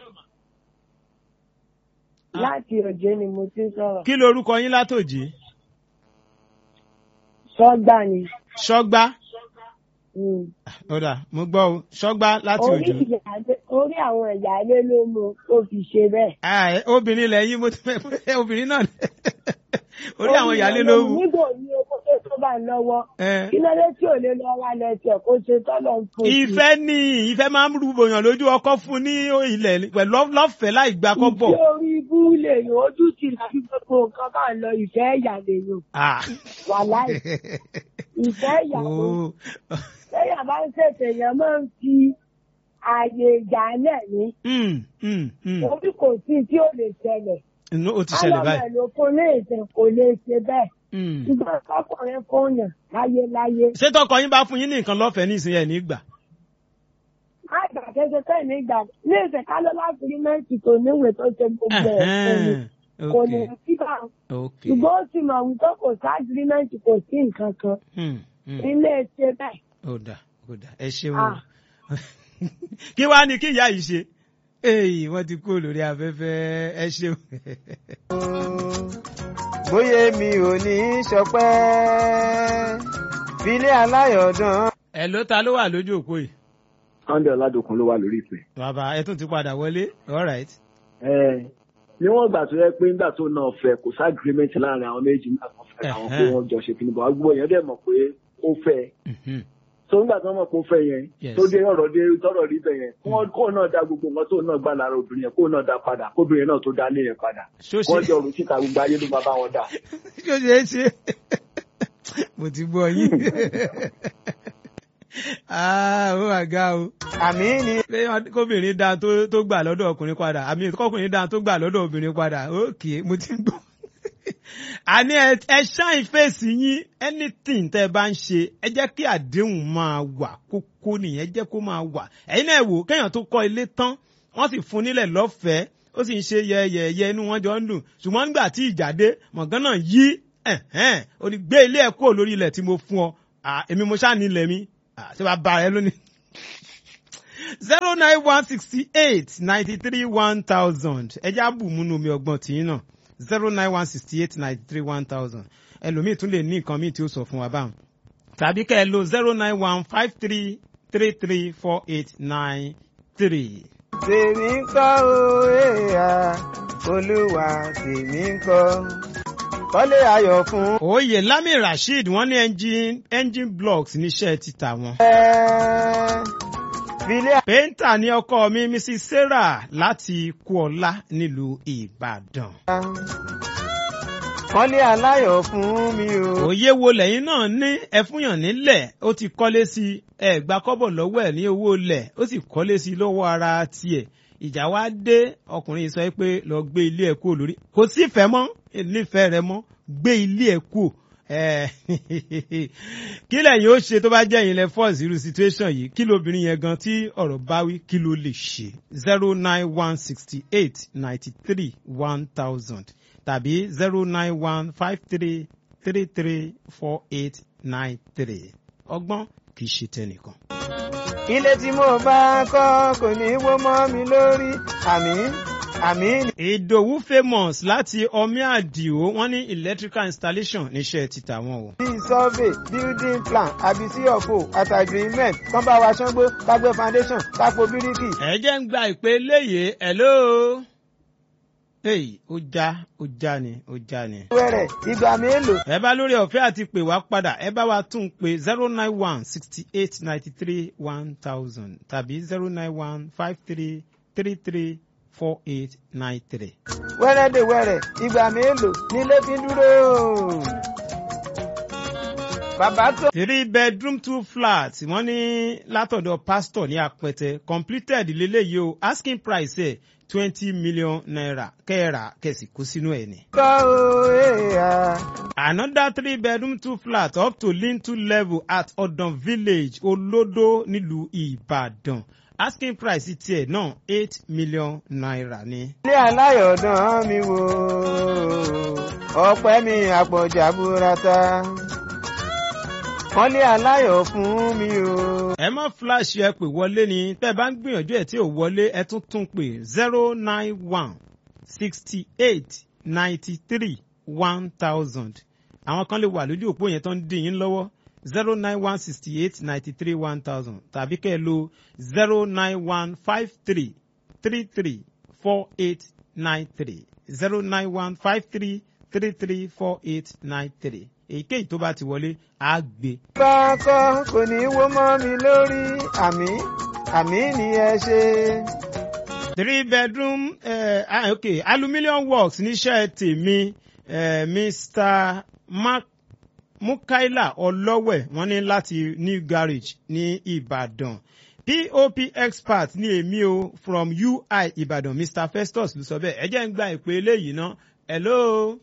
Láti òjé ni mo ti ń sọ̀rọ̀. kí lorúkọ yín látòjé Sọ́gbà ni. ṣọ́gbá Mm. ọ̀dà mo gbọ́ o ṣọ́gbá láti Orí òjò ìyáálé- orí àwọn ìyáálé ló mú ó fi ṣe bẹ́ẹ̀. Ah, ẹ, obìnrin lẹ́yìn mo ti fẹ́ obìnrin náà orí àwọn ìyáálé ló wù. Nígbà ní owó tó tó bá ń lọ́wọ́. Eh. Kí ló dé tí ò lè lọ wá lẹ́sẹ̀ kó ṣe tọ́lọ̀ ń fún un? ìfẹ́ ni ìfẹ́ máa ń rúbòyàn lójú ọkọ fún ní ilẹ̀ pẹ̀lú lọ́fẹ̀ẹ́ láì gba kọ́bọ̀. Ìfẹ́ orí ibú lèyàn ojú ti láti gbogbo nǹkan bá ń lọ ìfẹ́ ẹ̀yà lèyàn. Ah. Wà láì. Ìfẹ́ ẹ̀yà ló. Oh. Lẹ́yìn bá ń ṣètò èèyàn máa ń fi ààyè ìjà náà ní. Mm, mm, mm. Orí kò sí tí ó lè ṣẹlẹ̀. Inú ó ti ṣẹlẹ̀ Alọ́mọ báyìí. ẹ̀ ló fún ní ìsìn kò lè ṣe bẹ́ẹ̀. Mm. Ṣùgbọ́n ọkùnrin fóònù láyéláyé. ṣé tọkọ yín bá fún yín ní nǹkan lọ́fẹ̀ẹ́ ní ìsinyìí ẹ̀ nígbà. Àgbà kéde tẹ́ ní ìgbà ní ìsìn ká ló láti rí mẹ́ǹtì tó níwèé tó ṣe gbogbo ẹ̀ fún mi. Ẹ̀hẹ́n, Kò ní ok, síbà. ok. Ṣùgbọ́n ó ti mọ̀ wípé kò sí agirímẹ́ǹtì kò sí nǹkan kan. Mm, mm. Ilé ṣe bẹ́ẹ̀. ó dà ó dà ẹ ṣeun Ah. kí wàá ní kí ìyá yìí ṣe èyí wọ́n ti kú lórí afẹ́fẹ́ ẹ ṣeun. bóyá mi ò ní í ṣọpẹ́ filé aláyọ̀dán. ẹ ló ta ló wà lójú òpó yìí. Sunday Ọládòkun ló wà lórí ìpè. bàbá ẹ tún ti padà wọlé all right. Ẹ níwọ̀n ìgbà tó yẹ pé nígbà tó náà fẹ́ kò sí agreement láàrin àwọn méjì nígbà tó fẹ́ àwọn pé Ẹ̀hẹ́n. wọ́n jọ ṣe kí ni bọ̀ gbogbo èèyàn dẹ̀ mọ̀ pé ó fẹ́ Mhm. so nígbà tó mọ̀ pé ó fẹ́ yẹn Yes. tó dé ọ̀rọ̀ dé tọ́rọ̀ rí bẹ̀ yẹn kó kó náà dá gbogbo nǹkan tó náà gbà lára obìnrin yẹn kó náà dá padà kóbìnrin náà tó dá lé yẹn padà ṣó wọ́n ṣe jọ rò síta gbogbo ayé ló máa bá wọn dà. ṣó ṣe é ṣe mo ti gbọ́ yín. ah ó wà ga o. àmì ni pé kóbìnrin dáa tó tó gbà lọ́dọ̀ ọkùnrin padà àmì kọkùnrin dáa tó gbà lọ́dọ̀ obìnrin padà ókè mo ti ń gbọ́ àní ẹ ẹ ṣáìn fèsì yín anything tẹ́ ẹ bá ń ṣe ẹ jẹ́ kí àdéhùn máa wà kókó nìyẹn jẹ́ kó máa wà ẹ̀yin náà wò kéèyàn tó kọ́ ilé tán wọ́n sì fún nílẹ̀ lọ́fẹ̀ẹ́ ó sì ń ṣe yẹyẹyẹ inú wọn jọ ń dùn ṣùgbọ́n nígbà tí ìjà dé mọ̀gán náà yí ẹ̀hẹ́n ó ní gbé ilé ẹ̀ kúrò lórí ilẹ̀ tí mo fún ọ Ah, èmi mo ṣáà ní ilẹ̀ mi Ah, ṣé wàá bá ẹ lónìí zero nine one sixty eight ninety three one thousand ẹ já bù múnú omi ọgbọ́n tìyín náà zero nine one sixty eight ninety three one thousand ẹlòmíì tún lè ní nǹkan míì tí ó sọ fún wa báwọn tàbí kẹ́ ẹ lo zero nine one five three three three four eight nine three. tèmi ń kọ́ o èèyà olúwa tèmi ń kọ́ kọ́lé ayọ̀ fún oyè lami rasheed wọ́n ní engine engine blocks níṣẹ́ títà wọn. ẹ filé pẹ́ńtà ní ọkọ mi mrs sarah láti kúọlá nílùú ìbàdàn. kọ́lé aláyọ̀ fún mi o. òye wo lẹ́yìn náà ní ẹfúnyàn nílẹ̀ ó ti kọ́lé sí ẹ gba kọ́bọ̀ lọ́wọ́ ẹ̀ ní owó lẹ̀ ó sì kọ́lé sí lọ́wọ́ ara tiẹ̀ ìjà wa dé ọkùnrin sọ pé lọ gbé ilé ẹ̀ kúrò lórí kò sí ìfẹ́ mọ́ nífẹ̀ẹ́ rẹ mọ́ gbé ilé ẹ̀ kúrò ẹ kí lẹ́yìn ó ṣe tó bá jẹ́ ìyìnlẹ̀ force irú situation yìí kí lóbìnrin yẹn gan tí ọ̀rọ̀ bá wí kí ló lè ṣe zero nine one sixty eight ninety three one thousand tàbí zero nine one five three three three four eight nine three ọgbọ́n kì í ṣe tẹnìkan. ilé tí mo bá kọ́ kò ní í wó mọ́ mi lórí àmì àmì ni. ìdòwú famous láti ọmí àdìo wọn ní electrical installation níṣẹ́ títà wọn o. bíi survey building plan àbí sí ọ̀fọ̀ àti agreement kán bá wa ṣángbó kágbé foundation kápò bíríkì. ẹ jẹ́ ń gba ìpè léyè hello. èyí ó já ó já ni ó já ni. wẹ́rẹ̀ ìgbà mélòó. ẹ bá lórí ọ̀fẹ́ àti pè wá padà ẹ bá wa tún pé zero nine one sixty eight ninety three one thousand tàbí zero nine one five three three three four eight nine three. wẹ́rẹ́ dè wẹ́rẹ́ ìgbà mélòó nílé fi ń dúró. bàbá tó. three bedroom two flat wọ́n ní látọ̀dọ̀ pastor ní apẹtẹ completed lélẹ́yìí o asking price ẹ̀ twenty million naira kẹ́ẹ̀rà kẹ̀sì kú sínú ẹ̀ ni. kọ́ o èèyà. another three bedroom two flat up to lintel level at odon village olodo nílùú ìbàdàn asking price tiẹ̀ náà eight million naira ni. ilé aláyọ̀dán mi wò ọpẹ́ mi àpọ̀jà burata kọ́lé aláyọ̀ fún mi o. ẹ má flash ẹ pè wọlé ni tẹ́ ẹ bá ń gbìyànjú ẹ̀ tí ò wọlé ẹ tún tún pè zero nine one sixty eight ninety three one thousand àwọn kan lè wà lójú òpó yẹn tó ń dín yín lọ́wọ́ zero nine one sixty eight ninety three one thousand tàbí kẹ́ ẹ lo zero nine one five three three three four eight nine three zero nine one five three three three four eight nine three èyíkéyìí tó bá ti wọlé á gbé. bá kọ́ kò ní í wó mọ́ mi lórí àmì àmì ni ẹ ṣe. three bedroom uh, ah, okay aluminium works níṣẹ́ tèmi uh, mr mark mukaila ọlọ́wẹ̀ wọ́n ní láti new garage ní ìbàdàn pop expert ní èmi o from ui ìbàdàn mr festus ló sọ bẹ́ẹ̀ ẹ jẹ́ ń gba ìpè eléyìí ná hello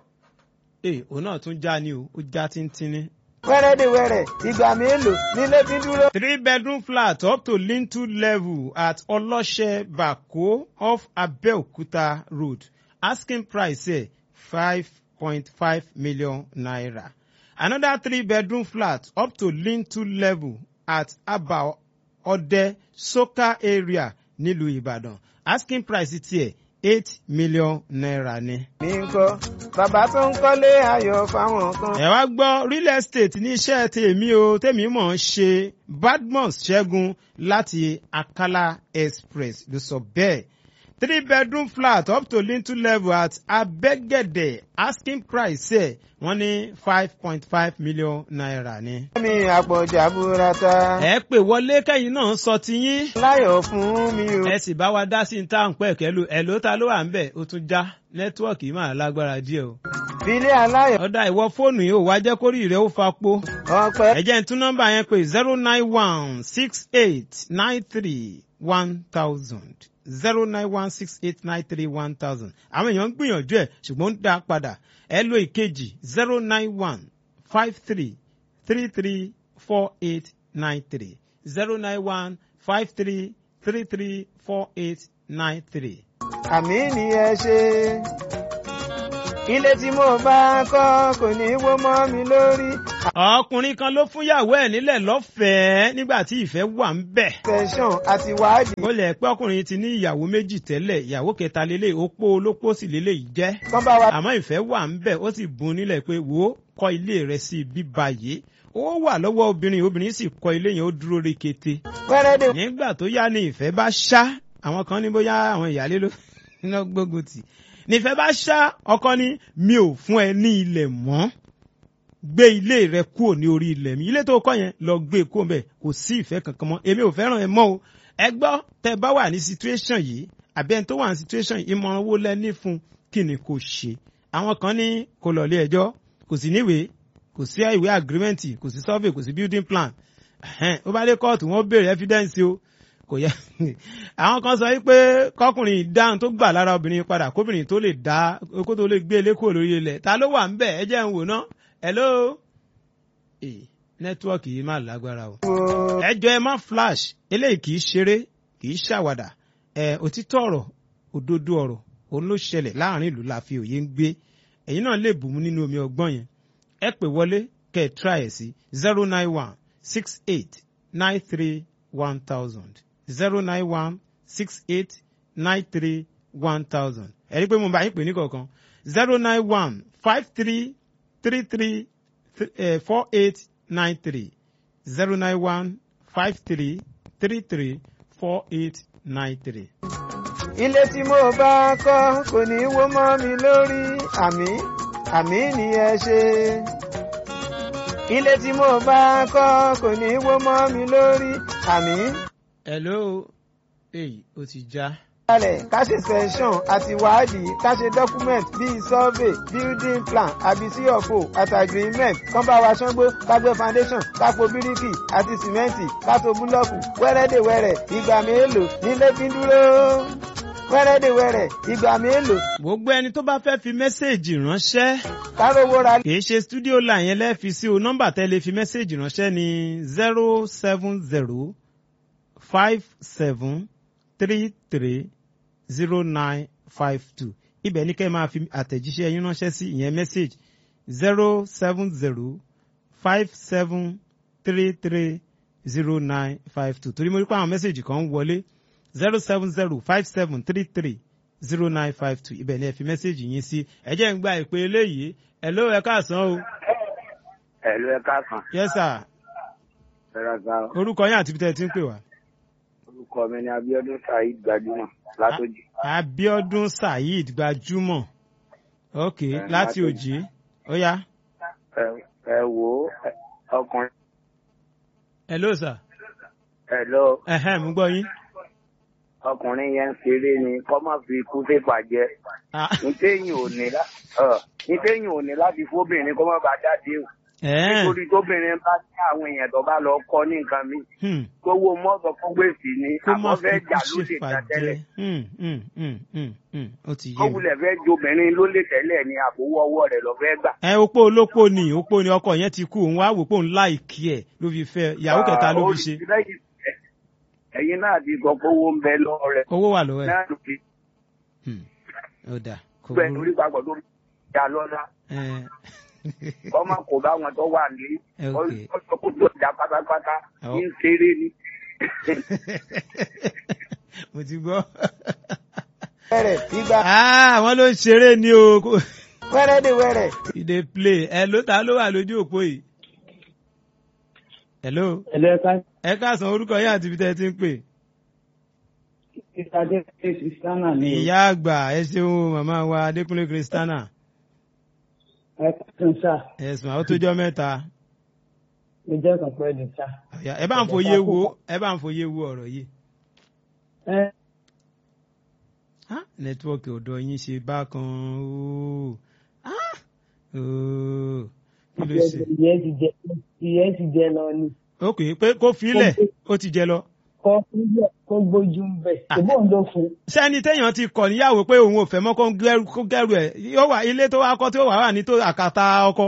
ee òun náà tún já ni o ó já tíntínní. wẹ́rẹ́ dè wẹ́rẹ́ ìgbà mélòó nílé fi ń dúró. three bedroom flat up to lintel level at ọlọ́ṣẹ́ bako off abeokuta road asking price ẹ̀ five point five million naira. another three bedroom flat up to lintel level at aba ọdẹ soka area nílùú ìbàdàn asking price tiẹ̀ eight million naira ni. mi ń kọ́ bàbá tó ń kọ́lé ayọ̀ fáwọn kan. ẹ wá gbọ́ real estate ní iṣẹ́ tèmi o tèmi mọ̀ ń ṣe badmus ṣẹ́gun láti akala express ló sọ bẹ́ẹ̀ three bedroom flat up to lintel level at abẹ́gẹ̀dẹ̀ asking price ẹ̀ wọ́n ní five point five million naira ni. mi àpọ̀jà burata. ẹ pè wọlé kẹ́yìn náà sọ tiyín láyọ̀ fún mi o. ẹ sì bá wa dá sí ní táwọn pẹ̀kẹ́ lò ẹ̀ ló ta ló wà ń bẹ̀ ó tún já nẹ́tíwọ̀kì máa lágbára díẹ̀ o. filé aláyọ̀ ọ̀dà ìwọ fóònù yìí ò wá jẹ́ kórìí rẹ̀ ó fapó. ọpẹ́. ẹ jẹ́ ń tún nọ́mbà yẹn pé zero nine one six eight nine three one thousand zero nine one six eight nine three one thousand àwọn èèyàn ń gbìyànjú ẹ̀ ṣùgbọ́n ń dá a padà ẹ lo ìkejì zero nine one five three three three four eight nine three zero nine one five three three three four eight nine three. àmì ni ẹ ṣe ilé tí mo bá kọ́ kò ní wó mọ́ mi lórí ọkùnrin kan ló fún yàwó ẹ̀ nílẹ̀ lọ́fẹ̀ẹ́ nígbà tí ìfẹ́ wà ń bẹ̀. tẹ̀sán àti wádìí ó lẹ̀ pé ọkùnrin ti ní ìyàwó méjì tẹ́lẹ̀ ìyàwó kẹta lélẹ̀ opó olópó sì lélẹ̀ yìí jẹ́. kán bá wa àmọ́ ìfẹ́ wà ń bẹ̀ ó sì bùn nílẹ̀ pé wò ó kọ́ ilé rẹ̀ sí ibi báyìí ó wà lọ́wọ́ obìnrin obìnrin sì kọ́ ilé yẹn ó dúró rekete. wẹ́rẹ́dẹ̀ nígbà tó yá ni ìfẹ́ bá ṣá àwọn kan ní bóyá àwọn ìyálé ló iná gbógun tì nífẹ̀ẹ́ bá ṣá ọkọ ní mi ò fún ẹ ní ilẹ̀ mọ́ gbé ilé rẹ kúrò ní orí ilẹ̀ mi ilé tó kọ́ yẹn lọ gbé e kúrò bẹ́ẹ̀ kò sí ìfẹ́ kankan mọ́ èmi ò fẹ́ràn ẹ mọ́ o ẹ gbọ́ tẹ bá wà ní situation yìí àbí ẹni tó wà ní situation yìí ìmọ̀ràn owó lẹ́ní fún kí ni kò ṣe àwọn kan ní kò lọ ilé ẹjọ́ kò sí níwèé kò sí ìwé agreement kò sí survey kò sí building plan ẹ̀hẹ́n, ó bá dé kóòtù wọ́n béèrè evidence o kò yẹ àwọn kan sọ wípé kọkùnrin ìdáhùn tó gbà lára obìnrin padà kóbìnrin tó lè dá kó tó lè gbé ilé kúrò lórí ilẹ̀ ta ló wà ń bẹ̀ ẹ jẹ́ ń wò ná hello ee nẹ́tíwọ́ọ̀kì yìí má lágbára o ẹjọ́ ẹ má flash eléyìí kì í ṣeré kì í ṣàwàdà ẹ òtítọ́ ọ̀rọ̀ òdodo ọ̀rọ̀ òun ló ṣẹlẹ̀ láàrin ìlú la fi òye ń gbé ẹ̀yin náà lè bùnmú nínú omi ọgbọ́n yẹn ẹ pè wọlé kẹ́ ẹ try ẹ̀ sí zero nine one six eight nine three one thousand zero nine one six eight nine three one thousand ẹ rí i pé mo bá yín pè ní kọ̀ọ̀kan zero nine one five three three three four eight nine three zero nine one five three three three four eight nine three. ilé tí mo bá kọ́ kò ní wó mọ́ mi lórí àmì àmì ni ẹ ṣe ilé tí mo bá kọ́ kò ní wó mọ́ mi lórí àmì hello èyí ó ti já. kalẹ̀ ká ṣe session àti wádìí ká ṣe document bíi survey building plan àbí cfo àti agreement kán bá wa ṣángbó ká gbé foundation ká po bíríkì àti sìmẹ́ǹtì ká to búlọ́ọ̀kù wẹ́rẹ́dẹ̀wẹ́rẹ́ ìgbà mélòó nílé fi ń dúró wẹ́rẹ́dẹ̀wẹ́rẹ́ ìgbà mélòó gbogbo ẹni tó bá fẹ́ fi mẹ́sẹ̀gì ránṣẹ́ ká rówó ra kì í ṣe studio line yẹn lẹ́ẹ̀fi sí o nọ́mbà tẹ́ lè fi mẹ́sẹ̀gì ránṣẹ́ ní zero seven zero five seven three three zero nine five two ibẹ̀ ní kẹ́ ẹ máa fi àtẹ̀jíṣẹ́ yín ránṣẹ́ sí ìyẹn message zero seven zero five seven three three zero nine five two torí mo rí pé àwọn mẹ́sẹ̀gì kan ń wọlé zero seven zero five seven three three zero nine five two ibẹ̀ ni ẹ fi mẹ́sẹ̀gì yín sí ẹ jẹ́ ń gba ìpè eléyìí ẹ ló ẹ káàsán o ẹ̀lú ẹ̀ka kan yes sir ẹ̀rọ ga orúkọ yín àti ibi tẹ́ ẹ ti ń pè wá. orúkọ mi ni abiodun saheed gbajúmọ̀ látòjì Abíọ́dún Saheed gbajúmọ̀ ok Eh, láti Látòjì. òjì ó yá Ẹ- ẹ wò ó ẹ- ọkùnrin hello sir ẹ̀lọ́ ẹ̀hẹ́n mú gbọ́ yín. ọkùnrin yẹn ń ṣeré ni kọ́ má fi ikú fífà jẹ Ah, nítẹ̀yìn ò ní lá- ọ, nítẹ̀yìn ò ní láti fóbìnrin kó má bàa jáde o ẹ̀ẹ́n, nítorí tóbìnrin bá ní àwọn èèyàn tó bá lọ kọ́ ní nǹkan mi hmm, gbowó mọ́tò fún gbèsè ni kó má àwọn fi fẹ́ kú jà lóde ṣèfà ìta tẹ́lẹ̀ jẹ Hmm, hmm, hmm, hmm, hmm, ó ti ó yé mi. wulẹ̀ fẹ́ jobìnrin lólè tẹ́lẹ̀ ni àbówó ọwọ́ rẹ̀ lọ fẹ́ gbà. ẹ opó olópó ni opó ni ọkọ yẹn ti kú òun wá wò pé òun láìkí ẹ ló fi fẹ́ ìyàwó kẹta ló fi ṣe Ah, ó rí lẹ́yìn- ẹ̀yin náà ti sọ pé owó ń bẹ lọ́wọ́ rẹ̀ owó wà lọ́wọ́ ẹ̀ náà ló fi Hmm, ó dà kò bẹ́ẹ̀ burú lórí papọ̀ tó jà lọ́la Ẹ̀, kọ́mọ kò bá wọn tó wà ní Ok. ọjọ́ kó tó jà pátápátá Ọ̀. ní ṣeré ni. mo ti gbọ́. wẹ́rẹ́ ìgbà Ah, àwọn ló ń ṣeré ni o kò- wẹ́rẹ́dẹ̀wẹ́rẹ́ e dey play ẹ ló ta ló wà lójú òpó yìí. hello ẹlẹ́ka ẹ káàsán orúkọ yín àti ibi tẹ́ ẹ ti ń pè. ìpàdé kristiana ni o. ìyá àgbà ẹ ṣeun màmá wa adékúnlé kristana ẹ kàn sá ẹsùn àwọn tó jọ mẹ́ta mo jẹ́ kàn pẹ́ ní sá. Ọ̀yá, ẹ bá ń fòye wo ẹ bá ń fòye wo ọ̀rọ̀ yìí. ẹ Ah, nẹ́tíwọ́ọ̀kì ọ̀dọ̀ yín ṣe bákan ooo Ah, ooo kí ló ṣe. ìyẹn ti jẹ ìyẹn ti jẹ lọ ni. ok pé kó filẹ̀ ó ti jẹ lọ. kọ́ níbẹ̀ kó gbójú ń bẹ̀ Ah. ṣùgbọ́n òun ló fún un. sẹ́ni téèyàn ti kọ̀ níyàwó pé òun ò fẹ́ mọ́ kó gẹ́rù kó gẹ́rù ẹ̀ yóò wà ilé tó wá kọ́ tí ó wà wà ní tó àkàtà ọkọ.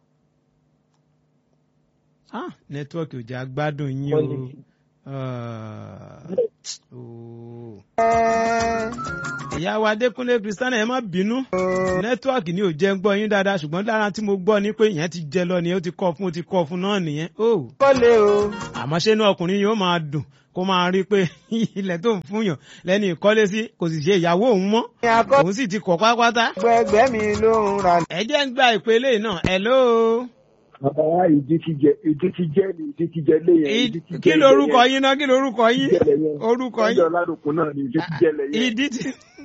Ah, nẹ́tíwọ́ọ̀kì ò jẹ́ agbádùn yín o. Ah, ooo. ìyá wa Adékúnlé Kristiana ẹ má bínú nẹ́tíwọ́ọ̀kì ni ò jẹ́ ń gbọ́ yín dáadáa ṣùgbọ́n lára tí mo gbọ́ ni pé ìyẹn ti jẹ lọ nìyẹn ó ti kọ́ fún ó ti kọ́ fún náà nìyẹn. Oh kọ́lé o àmọ́ ṣé inú ọkùnrin yóò máa dùn kó máa rí i pé ilẹ̀ tó ń fúnyàn lẹ́ni ìkọ́lé sí kò sì ṣe ìyàwó òun mọ́ ní akọ́ òun sì ti kọ̀ pátápátá. ẹgbẹ́ mi ló ń ra ẹ jẹ́ ń gba ìpele náà hello. bàbá wa ìdí ti jẹ ìdí ti jẹ ni ìdí ti jẹ léyìn ìdí ti jẹ kí lorúkọ yín náà kí lorúkọ yín orúkọ ìjọ yín ládùkún náà ni ìdí ti jẹ lẹ́yìn. ìdí tí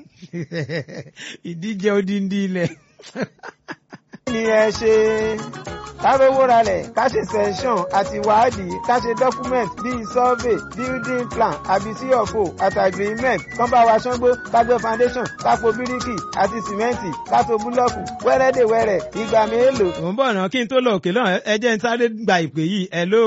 ìdíje odindi ilẹ̀. ni ẹ ṣe kárówó ralẹ̀ ká ṣe sẹ́ńsọ̀n àti wádìí ká ṣe document bíi survey building plan àbí cfo àti agreement kán bá wa ṣángbó ká gbé foundation ká po bíríkì àti sìmẹ́ǹtì ká to búlọ́ọ̀kù wẹ́rẹ́dẹ̀wẹ́rẹ́ ìgbà mélòó. mò ń bọ̀ náà kí n tó lọ òkè náà ẹ jẹ́ ń sáré gba ìpè yìí hello.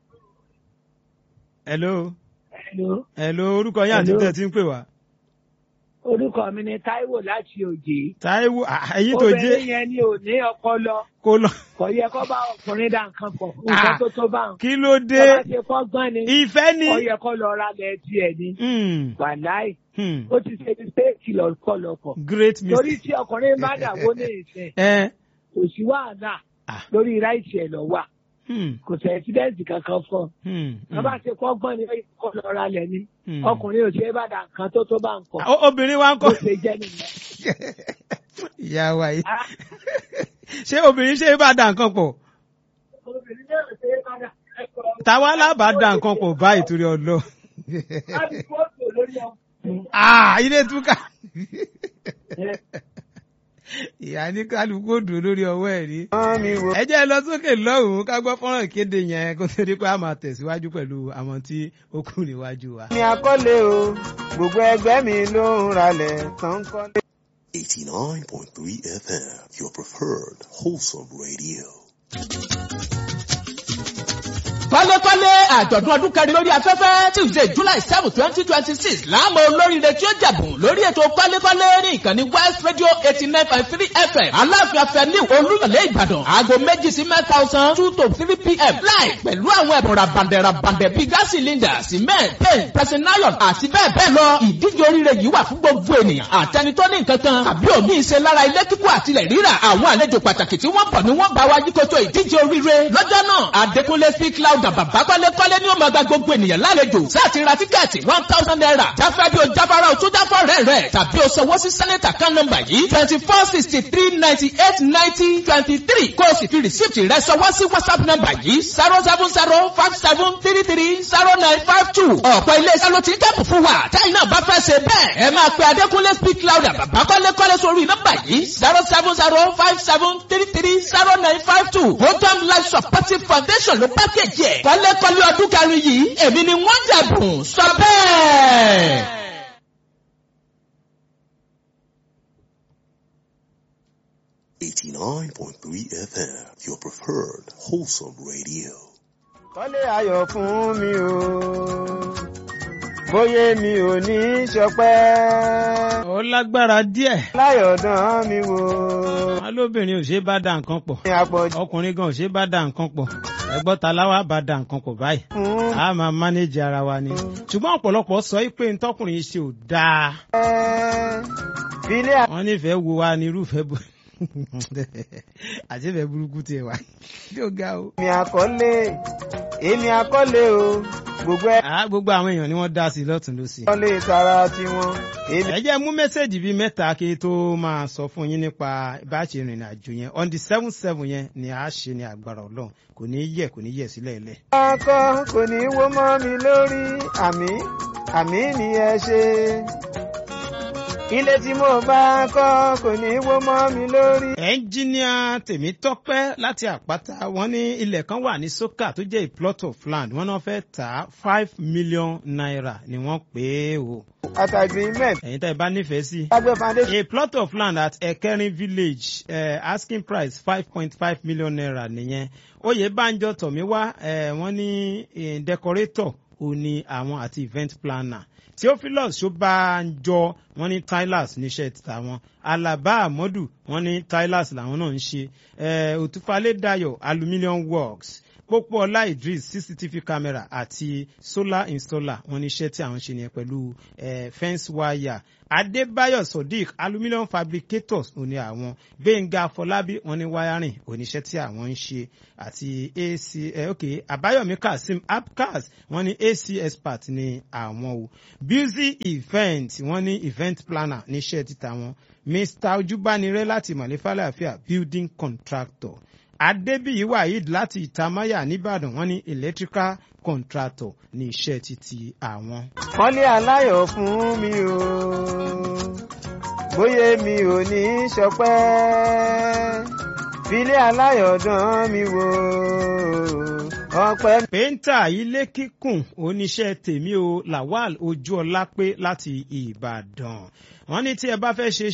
hello. Hello. hello orúkọ yín àti Hello. tẹ̀ tí ń pè wá. orúkọ mi ni Táíwò láti òjé. Táíwò ah, èyí tó obìnrin jẹ́ yẹn ni ò ní ọpọlọ kó lọ. kò yẹ kó bá ọkùnrin dá nǹkan pọ̀ nǹkan Ah. tó tó bá ń. kí ló dé tó bá ṣe fọ́gbọ́n ni ìfẹ́ ni. ó yẹ kó lọ ra lẹ̀ tiẹ̀ ni. Hmm, wàláì hmm, ó ti ṣe mistake lọ́pọ̀lọpọ̀. great torí mistake. tí ọkùnrin bá dàwó ní ìsìn ẹ kò sí wàhálà Ah. lórí ráìtì ẹ̀ lọ wà hmm, kò sí ẹ̀sídẹ́ǹtì kankan fún un. hmm, wọ́n bá ṣe fọ́gbọ́n ni ó yẹ kó lọ ra lẹ̀ ni. hmm. ọkùnrin ò ṣe é bá dà nǹkan tó tó bá ń kọ̀. O- obìnrin wa ń bó kọ́. ṣe jẹ́ nìyẹn. ìyá wa yìí. Ah. ṣé obìnrin ṣe é bá da nǹkan pọ̀? obìnrin náà ṣe é bá dà nǹkan pọ̀. táwa lábà da nǹkan pọ̀ báyìí torí ọlọ́. láti fọ́ọ̀tò lórí ọmọ. Ah, ilé túkà. ìyá ní kálukú òdò lórí ọwọ́ ẹ̀ rí. wọ́n mi wò ẹ jẹ́ ẹ lọ sókè lọ́hùn-ún ká gbọ́ fọ́nrán ìkéde yẹn kó tó di pé a máa tẹ̀síwájú pẹ̀lú àwọn tí ó kù níwájú wa. ní akọ́lé o gbogbo ẹgbẹ́ mi ló ń ralẹ̀ tán kọ́lé. 89.3 FM, your preferred wholesome radio. kọ́lékọ́lé àjọ̀dún ọdún kẹrin lórí afẹ́fẹ́ tuesday july seven twenty twenty six láàmú olóríire tí ó jẹ̀bùn lórí ètò kọ́lékọ́lé ní ìkànnì west radio eighty nine point three fm aláàfin afẹ́ni olúyọ̀lé ìbàdàn aago méjì sí mẹ́ta ọ̀sán two to three pm láì pẹ̀lú àwọn ẹ̀bùn rabandẹ̀ rabandẹ̀ bíi gas cylinder cement paint pressing iron àti bẹ́ẹ̀ bẹ́ẹ̀ lọ ìdíje oríire yìí wà fún gbogbo ènìyàn àtẹni tó ní nǹkan kan tàbí òmí ìṣe lára ilé kíkọ́ àtilẹ̀ rírà àwọn àlejò pàtàkì tí wọ́n bọ̀ ni wọ́n bá wa yíkoto ìdíje oríire lọ́jọ́ náà adékúnlé speak louder bàbá kọ́lékọ́lé ni ó máa gba gbogbo ènìyàn lálejò sáàtì ra tíkẹ́ẹ̀tì one thousand naira jáfẹ́ bí o jáfara o tún jáfọ́ rẹ̀ rẹ̀ tàbí o sanwó sí sẹ́nẹ̀tà kan nọ́mbà yìí twenty four sixty three ninety eight ninety twenty three kó o sì fi rìsíìtì rẹ̀ sanwó sí whatsapp nọ́mbà yìí zero seven zero five seven three three zero nine five two ọ̀pọ̀ ilé-iṣẹ́ ló ti ń dẹ́kun fún wa táyì náà bá fẹ́ ṣe bẹ́ẹ̀ ẹ máa pe adékúnlé speak louder bàbá kọ́lékọ́lé sórí nọ́mbà yìí zero seven zero five seven three three zero nine five two hodam life supportive foundation ló pákéjì ẹ̀ kọ́lékọ́lé ọdún kẹrin yìí èmi ni wọ́n jẹ̀bùn sọ bẹ́ẹ̀. Eighty-nine point three FM, your preferred wholesome radio. kọ́lé ayọ̀ fún mi o bóyá mi ò ní í ṣọpẹ́ ó lágbára díẹ̀ láyọ̀dán mi wò wọn lóbìnrin ò ṣe é bá da nǹkan pọ̀ ní àpọ̀jù ọkùnrin gan ò ṣe é bá da nǹkan pọ̀ ẹgbọ́n ta láwa bá da nǹkan pọ̀ báyìí fún a máa mánéjì ara wa ni ṣùgbọ́n ọ̀pọ̀lọpọ̀ sọ pé ntọ́kùnrin ṣe ò dáa ẹ ilé wọ́n nífẹ̀ẹ́ wo wa ní irúfẹ́ bò àti ìfẹ́ burúkú tiẹ̀ wá yóò ga o. mi àkọ́lé èmi àkọ́lé o gbogbo ẹ Ah, gbogbo àwọn èèyàn ni wọ́n dá sí i lọ́tún lọ́sì. kọ́lé tara tiwọn èmi ẹ jẹ́ mú mẹ́sẹ̀gì bíi mẹ́ta kí tó máa sọ fún yín nípa bá a ṣe rìnrìn àjò yẹn on the seven seven yẹn ni a ṣe ní agbára ọlọ́run kò ní í yẹ kò ní í yẹ sílẹ̀ ilẹ̀. ọkọ kò ní í wó mọ́ mi lórí àmì àmì ni ẹ ṣe ilé tí mo bá kọ́ kò ní í wó mọ́ mi lórí. ẹnjíníà tèmítọ́pẹ́ láti àpáta wọ́n ní ilẹ̀ kan wà ní sókà tó jẹ́ a plot of land wọ́n náà fẹ́ tà á five million naira ni wọ́n pè é o. at agreement ẹ̀yin tá ẹ bá nífẹ̀ẹ́ sí. lágbé foundation a plot of land at ekerin village uh, asking price five point five million naira nìyẹn oyèbánjọ tọ̀míwá uh, wọ́n ní uh, decorator ó ní àwọn àti event planner theophilus ṣọbànjọ wọn ní tylers níṣẹ́ títà wọn alaba amadu wọn ní tylers làwọn náà ń ṣe eh, òtúfalẹ̀ dayo aluminium works pópóọlá idris cctv camera àti solar installer wọn níṣẹ́ tí àwọn ṣe nìyẹn pẹ̀lú eh, fence wire adébáyọ̀ sodiq aluminium fabricators òní àwọn gbẹ̀ngà afọlábí wọn ní wiring oníṣẹ́ tí àwọn ń ṣe àti ac eh, ok àbáyọ̀mí kazeem apcas wọn ní ac expert ní àwọn o busy event wọn ní event planner níṣẹ́ títà wọn mr ojúbánirẹ́ láti mọ̀lẹ́fàlàfíà building contractor adébíyí waheed láti ìtamáyà nìbàdàn wọn ní electrical contractor ní iṣẹ́ títí àwọn. kọ́lé aláyọ̀ fún mi o bóyá mi ò ní í ṣọpẹ́ filé aláyọ̀ dán mi wò ọpẹ́. pẹ́ńtà ilé kíkùn oníṣẹ́ tèmi o lawal ojúọlápé láti ìbàdàn wọ́n ní tí ẹ bá fẹ́ ṣe